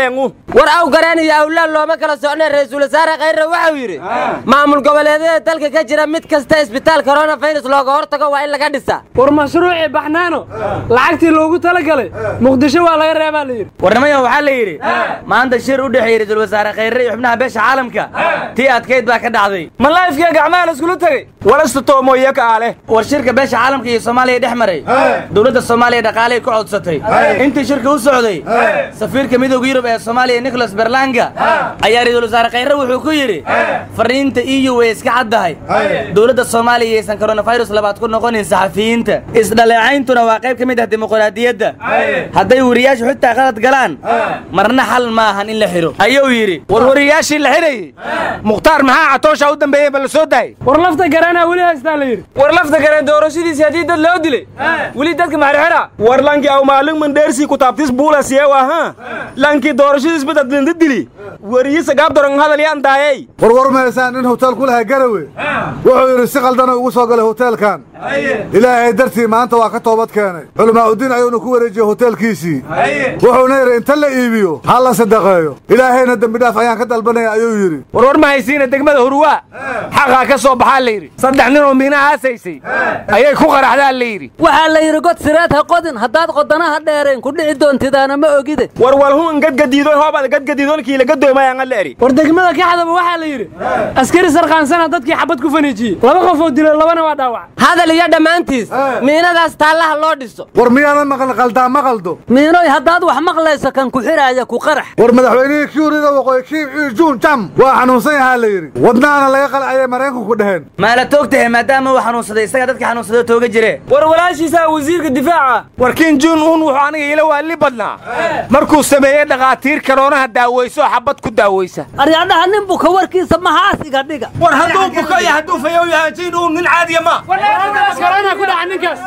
war aw gareen iyo awlaad looma kala socnay ra-iisul wasaare khayre waxau yidhi maamul goboleedyada dalka ka jira mid kasta isbitaal koronafirus looga hortago waa in laga dhisaa war mashruucii baxnaano lacagtii loogu talagalay muqdisho waa laga reebaa la yidhi warnimayo waxaa la yidhi maanta shir u dhexeeyey ra-iisul wasaare khayre iyo xubnaha beesha caalamka tii adkayd baa ka dhacday ma laifkiya gacmaha la iskula tegey walasta toomoyaka ah leh war shirka beesha caalamka iyo soomaaliya dhex maray dowladda soomaaliya dhaqaaley ku codsatay intii shirka u socday safiirka midooda yurub ee soomaaliya nicholas berlanga ayaa ra-iisul wasaare khayre wuxuu ku yidhi fariinta eu way iska caddahay dowladda soomaaliya yaysan koronafirus labaad ku noqonin saxafiyiinta isdhaleecayntuna waa qayb ka mid ah dimuqraadiyadda hadday wariyaashu xitaa qalad galaan marna xal maahan in la xidho ayuu yidhi war wariyaashii la xidhayey mukhtaar maxaa catoosha u dambeeyey ba la soo daayey war lafta garanaa weli haystaa la yidhi war lafta gareen doorashadiisii haddii dad loo dilay weli dadka maxirxidha war lankii aw maalin mandheersii kutaabtis buulasiye waha lankii doorashadiis badadlinda dili wariyi sagaab doran hadal yaan daayey war war mahaysaan in hotel ku lahaa garawe wuxuu yidhi si qaldana ugu soo galay hoteelkan ilaahay dartii maanta waa ka toobad keenay culamaauddiin ayuuna ku wareejiyey hoteelkiisii wuxuuna yidhi inta la iibiyo ha la sadaqeeyo ilaahayna dembidhaaf ayaan ka dalbanaya ayuu yidhi war war ma haysiina degmada hurwaa xaqaa ka soo baxaa la yidhi saddex ninoo miinaha aasaysay ayay ku qaraxdaa la yidhi waxaa la yidhi god sireed ha qodin haddaad qodanaha dheerayn ku dhici doontidaana ma ogide war walhuun gadgadiidoon hoobaad gadgadiidoonkiila gadoomayaan alla eri war degmada kaxdaba waxaa la yidhi askari sarqaansana dadkii xabad ku faniijiyey laba qofoo dilay labana waa dhaawac hadal iyo dhammaantiis miinadaas taallaha loo dhiso war miyaanan maqal qaldaa ma qaldo miinoy haddaad wax maqlayso kan ku xidhaaya ku qarax war madaxweynihii kuurida waqooyi kiim ii juun jam waa xanuunsan yahaa la yidhi wadnaana laga qalcayay maraykanku dheheen maala toogtahay maadaama uu xanuunsaday isaga dadka xanuunsado tooga jire war walaashiisaa wasiirka difaaca war kiin juun uun wuxuu aniga ila waali badnaa markuu sameeyey dhakhaatiir karoonaha daaweyso oo xabad ku daaweysa aryadhaha nin buka warkiisa mahaas iga dhiga war hadduu buko iyo hadduu fayow yahay jiin uun nin caadiya ma korona ku dhaca ninkaas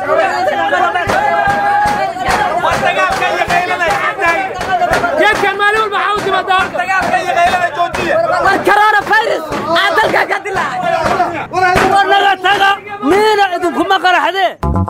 war dagaalka iyo qaylanay geedkan maalin walba waxaa u timaadaa halka dagaalka iyo qaylana joojiya war koronafirus aa dalka ka dilaacay war naga taga miina idinkuma qaraxdee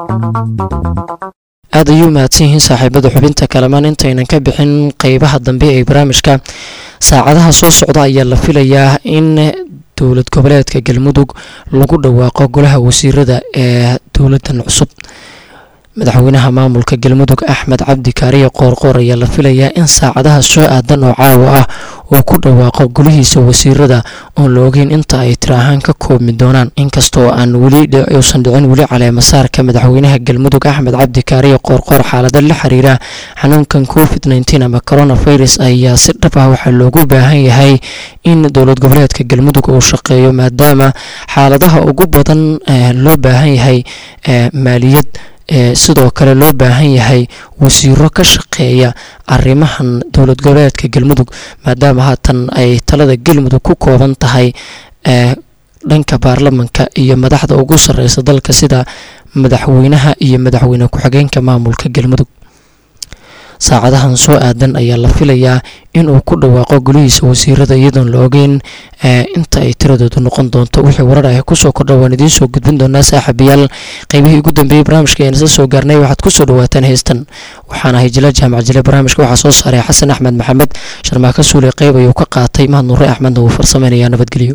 aad ayuu mahadsan yihiin saaxiibada xubinta kalamaan intaynan ka bixin qeybaha dambe ee barnaamijka saacadaha soo socda ayaa la filayaa in dowlad goboleedka galmudug lagu dhawaaqo golaha wasiirada ee dowladan cusub madaxweynaha maamulka galmudug axmed cabdi kaariye qoorqoor ayaa la filayaa in saacadaha soo aadan oo caawa ah uu ku dhawaaqo golihiisa wasiirada oon la ogeyn inta ay tiri ahaan ka koobmi doonaan inkastoo aan weli uusan dhicin weli caleemasaarka madaxweynaha galmudug axmed cabdi kaariye qoorqoor xaalado la xiriira xanuunkan covid nteen ama coronavirus ayaa si dhab ah waxaa loogu baahan yahay in dowlad goboleedka galmudug uu shaqeeyo maadaama xaaladaha ugu badan loo baahan yahay maaliyad sidoo kale loo baahan yahay wasiiro ka shaqeeya arrimahan dowlad goboleedka galmudug maadaama haatan ay talada galmudug ku kooban tahay dhanka baarlamanka iyo madaxda ugu sareysa dalka sida madaxweynaha iyo madaxweyne ku-xigeenka maamulka galmudug saacadahan soo aadan ayaa la filayaa inuu ku dhawaaqo golihiisa wasiirada iyadoon la ogeyn inta ay tiradoodu noqon doonto wixii warar ah kusoo kordha waan idiin soo gudbin doonaa saaxiibayaal qeybihii ugu dambeeyey barnaamijka ayaan isla soo gaarnay waxaad kusoo dhawaataan heystan waxaan ahay jila jaamac jile barnaamijka waxaa soo saaray xasan axmed maxamed sharmaaka suule qeyb ayuu ka qaatay mahad nuure axmedna wuu farsameynayaa nabadgelyo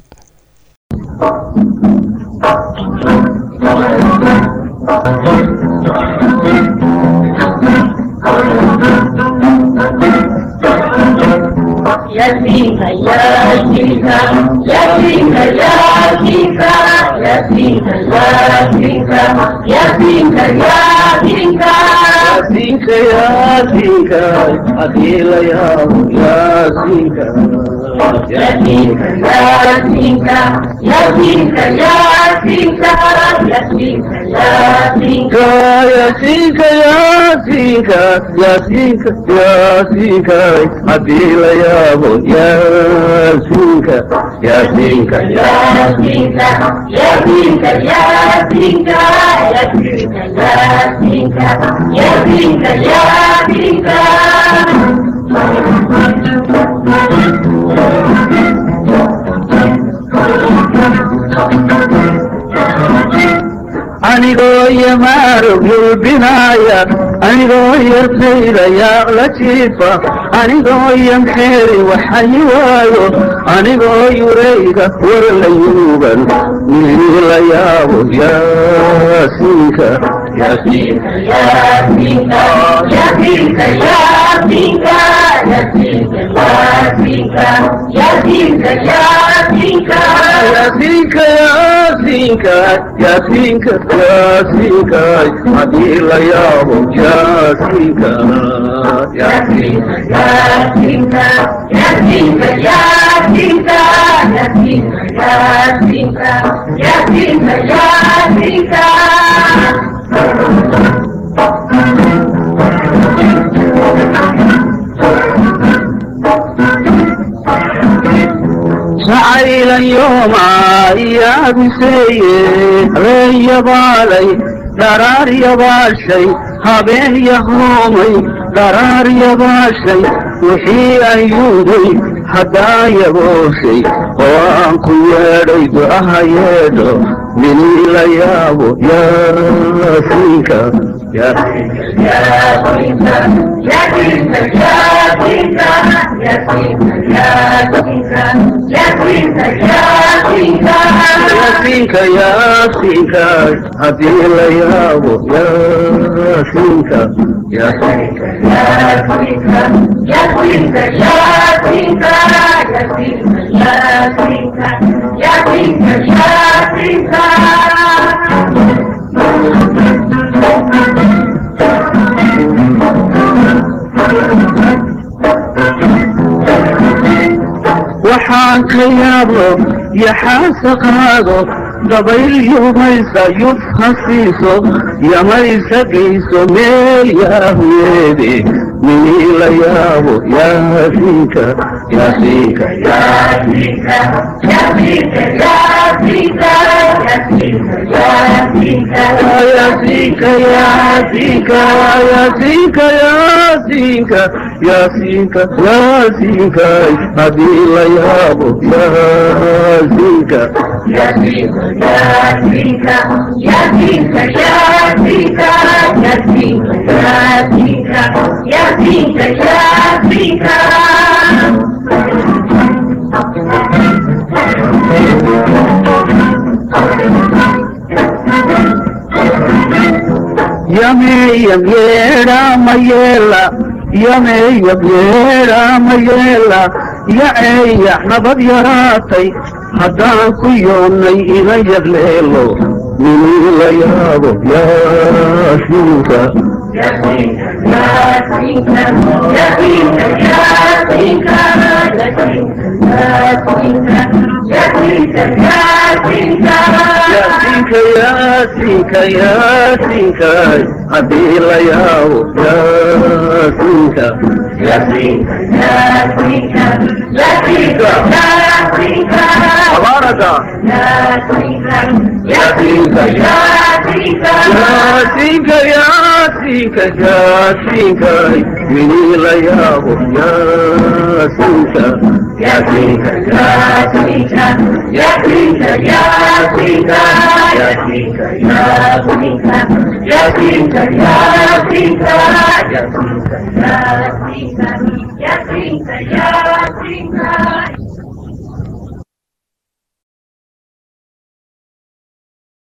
ياسينك ياسينك ياسينك ياسينك ياسينك ياسينك ياسينك ياسينك ياسينك ياسينك أخيل يا ياسينك ياسينك ياسينك ياسينك ياسينك ياسينك ياسينك ياسينك ياسينك ياسينك ياسينك أخيل يا ياسينك ياسينك ياسينك ياسينك ياسينك ياسينك ياسينك ياسينك anigoo yamaarog yulbinaaya anigoo yartaydayaa la jiifa anigoo yamxeeri waxayi waayo anigoo yurayga war la yuugan mini la yaabo yaasiinka yaasiinka Yasinka, Yasinka, Yasinka, Yasinka, Yasinka, Yasinka, Yasinka. yaasiinka yaasiinka yaasiinka yaasiinka haddii la yaabo yaasiinka yaasiinka Yasinka, Yasinka, Yasinka, Yasinka, Yasinka, Yasinka, Yasinka. jacaylan yoomaa iyaabiseeye habeen yabaalay dharaar yabaashay habeen yahoomay dharaar yabaashay wixii aan yuuday haddaan yabooshay oo aan ku yeedhay du'aha yeedho minii la yaabo yaasiinka yaasiinka yaasiinka haddii la yaabo yaasiinka yaasiinka waxaan ka yaabo yaxaasa qaado dabayl yumaysa yuf hasiiso yamaysa geyso meel yaahuyeede minii la yaabo yaasiinka yaasiinka yaasiinka yaasiinka yaasiinka yaasiinka yaasiinka yaasiinka haddii la yaabo yaasiinka yameeyam yeedha ma yeela yameeyam yeedha ma yeela yaceeya nabad yaraatay haddaan ku yoonnay ina yagleelo minii la yaabo yaasiinka yaasiinka yaasiinka yaasiinka haddii la yaabo yaasiinka tabaaraka yaasiinka yaasiinka yaasiinka yaasiinka minii la yaabo yaasiinka yaasiinka yaasiinka yaasiinka yaasiinka yaasiinka yaasiinka yaasiinka yaasiinka yaasiinka Yasinka, Yasinka, Yasinka.